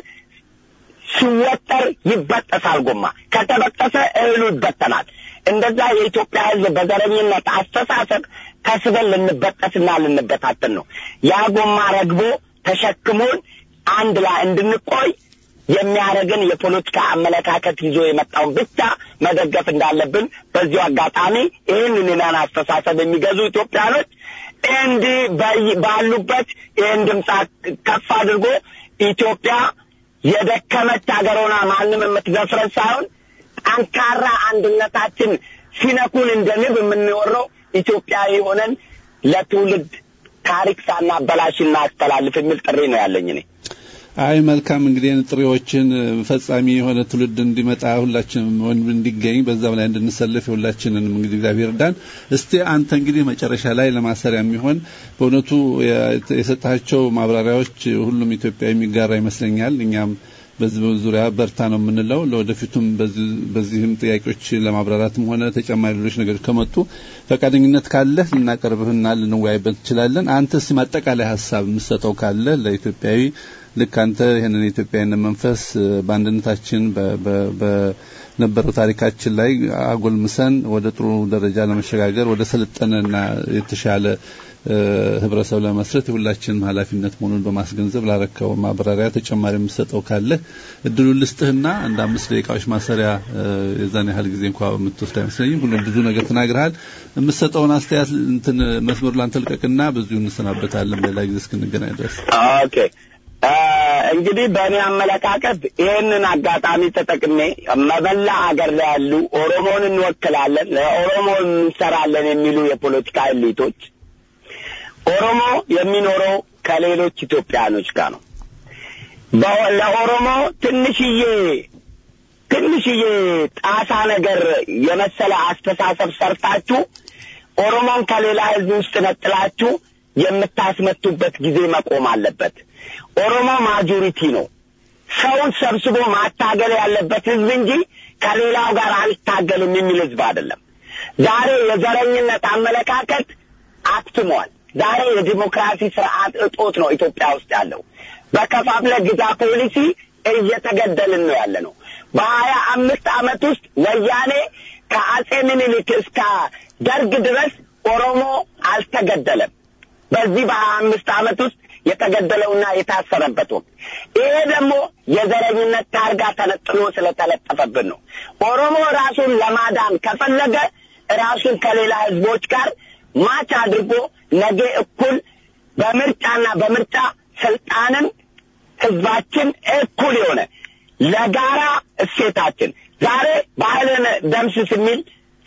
ሲወጠር ይበጠሳል። ጎማ ከተበጠሰ እህሉ ይበተናል። እንደዛ የኢትዮጵያ ሕዝብ በዘረኝነት አስተሳሰብ ተስበን ልንበጠስና ልንበታተን ነው። ያ ጎማ ረግቦ ተሸክሞን አንድ ላይ እንድንቆይ የሚያደርግን የፖለቲካ አመለካከት ይዞ የመጣውን ብቻ መደገፍ እንዳለብን በዚሁ አጋጣሚ ይህንን የናን አስተሳሰብ የሚገዙ ኢትዮጵያኖች እንዲህ በይ- ባሉበት ይህን ድምፅ ከፍ አድርጎ ኢትዮጵያ የደከመች ሀገር ሆና ማንም የምትደፍረን ሳይሆን ጠንካራ አንድነታችን ሲነኩን እንደ ንብ የምንወረው ኢትዮጵያዊ ሆነን ለትውልድ ታሪክ ሳናበላሽ እናስተላልፍ የሚል ጥሪ ነው ያለኝ እኔ። አይ መልካም እንግዲህ ይህን ጥሪዎችን ፈጻሚ የሆነ ትውልድ እንዲመጣ ሁላችንም ወንድ እንዲገኝ በዛም ላይ እንድንሰለፍ የሁላችንንም እንግዲህ እግዚአብሔር እርዳን። እስቲ አንተ እንግዲህ መጨረሻ ላይ ለማሰሪያ የሚሆን በእውነቱ የሰጣቸው ማብራሪያዎች ሁሉም ኢትዮጵያ የሚጋራ ይመስለኛል። እኛም በዚህ ዙሪያ በርታ ነው የምንለው። ለወደፊቱም በዚህ- በዚህም ጥያቄዎች ለማብራራትም ሆነ ተጨማሪ ሌሎች ነገሮች ከመጡ ፈቃደኝነት ካለህ ልናቀርብህና ልንወያይበት እንችላለን። አንተ እስቲ ማጠቃላይ ሀሳብ የምትሰጠው ካለ ለኢትዮጵያዊ ልክ አንተ ይህንን የኢትዮጵያዊነት መንፈስ እ፣ በአንድነታችን በ- በ- በነበረው ታሪካችን ላይ አጎልምሰን ወደ ጥሩ ደረጃ ለመሸጋገር ወደ ሰለጠነና የተሻለ እ፣ ህብረተሰብ ለመስረት የሁላችንም ኃላፊነት መሆኑን በማስገንዘብ ላረከው ማብራሪያ ተጨማሪ የምትሰጠው ካለ እድሉን ልስጥህና አንድ አምስት ደቂቃዎች ማሰሪያ እ፣ የዛን ያህል ጊዜ እንኳ የምትወስድ አይመስለኝም። ሁሉም ብዙ ነገር ተናግረሃል። የምትሰጠውን አስተያየት እንትን መስመሩ ላንተ ልቀቅና በዚሁ እንሰናበታለን። በሌላ ጊዜ እስክንገናኝ ድረስ ኦኬ እ፣ እንግዲህ በእኔ አመለካከት ይህንን አጋጣሚ ተጠቅሜ መበላ ሀገር ላይ ያሉ ኦሮሞን እንወክላለን፣ ለኦሮሞ እንሰራለን የሚሉ የፖለቲካ ኤሊቶች ኦሮሞ የሚኖረው ከሌሎች ኢትዮጵያኖች ጋር ነው። በ- ለኦሮሞ ትንሽዬ ትንሽዬ ጣሳ ነገር የመሰለ አስተሳሰብ ሰርታችሁ ኦሮሞን ከሌላ ሕዝብ ውስጥ ነጥላችሁ የምታስመቱበት ጊዜ መቆም አለበት። ኦሮሞ ማጆሪቲ ነው። ሰውን ሰብስቦ ማታገል ያለበት ሕዝብ እንጂ ከሌላው ጋር አልታገልም የሚል ሕዝብ አይደለም። ዛሬ የዘረኝነት አመለካከት አክትሟል። ዛሬ የዲሞክራሲ ስርዓት እጦት ነው ኢትዮጵያ ውስጥ ያለው። በከፋፍለ ግዛ ፖሊሲ እየተገደልን ነው ያለ ነው። በሀያ አምስት ዓመት ውስጥ ወያኔ ከአጼ ምኒልክ እስከ ደርግ ድረስ ኦሮሞ አልተገደለም። በዚህ በሀያ አምስት ዓመት ውስጥ የተገደለውና የታሰረበት ወቅት ይሄ ደግሞ የዘረኝነት ታርጋ ተነጥሎ ስለተለጠፈብን ነው። ኦሮሞ ራሱን ለማዳን ከፈለገ ራሱን ከሌላ ህዝቦች ጋር ማች አድርጎ ነገ እኩል በምርጫና በምርጫ ስልጣንን ህዝባችን እኩል የሆነ ለጋራ እሴታችን ዛሬ ባህልን ደምስስ የሚል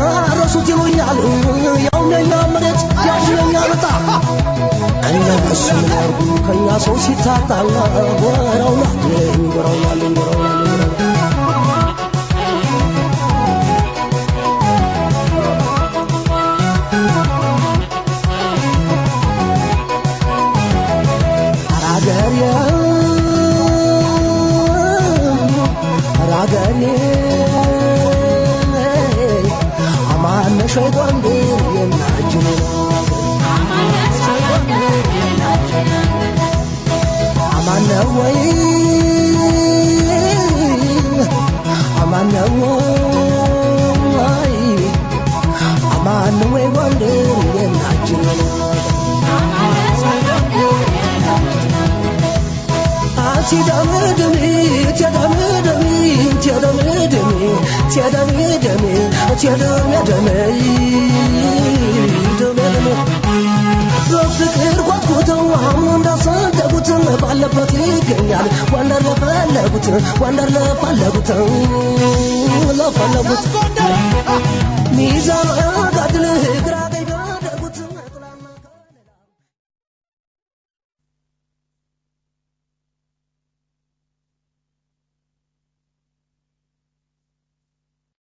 ይሉኛል ያው ነኛ መሬት ያው ነኛ በጣ እነሱ ምን ያርጉ ከእኛ ሰው ሲታጣ ጎረውናል ጎረውናል ጎረውናል አራገሬ አራገሬ አማነሽ ወይ ጎንደር የናጅን አማነ ወይ አማነ ወይ አማነ ወይ ጎንደር የናጅን ሲደምድሚ ትደምድሚ ትደምድሚ ትደምድሚ ትደምድሚ ደምድሚ በፍቅር ጓጉተው አሁን እንዳሰደጉት ባለበት ይገኛል ወንደር ለፈለጉት ወንደር ለፈለጉት ለፈለጉት ሚዛን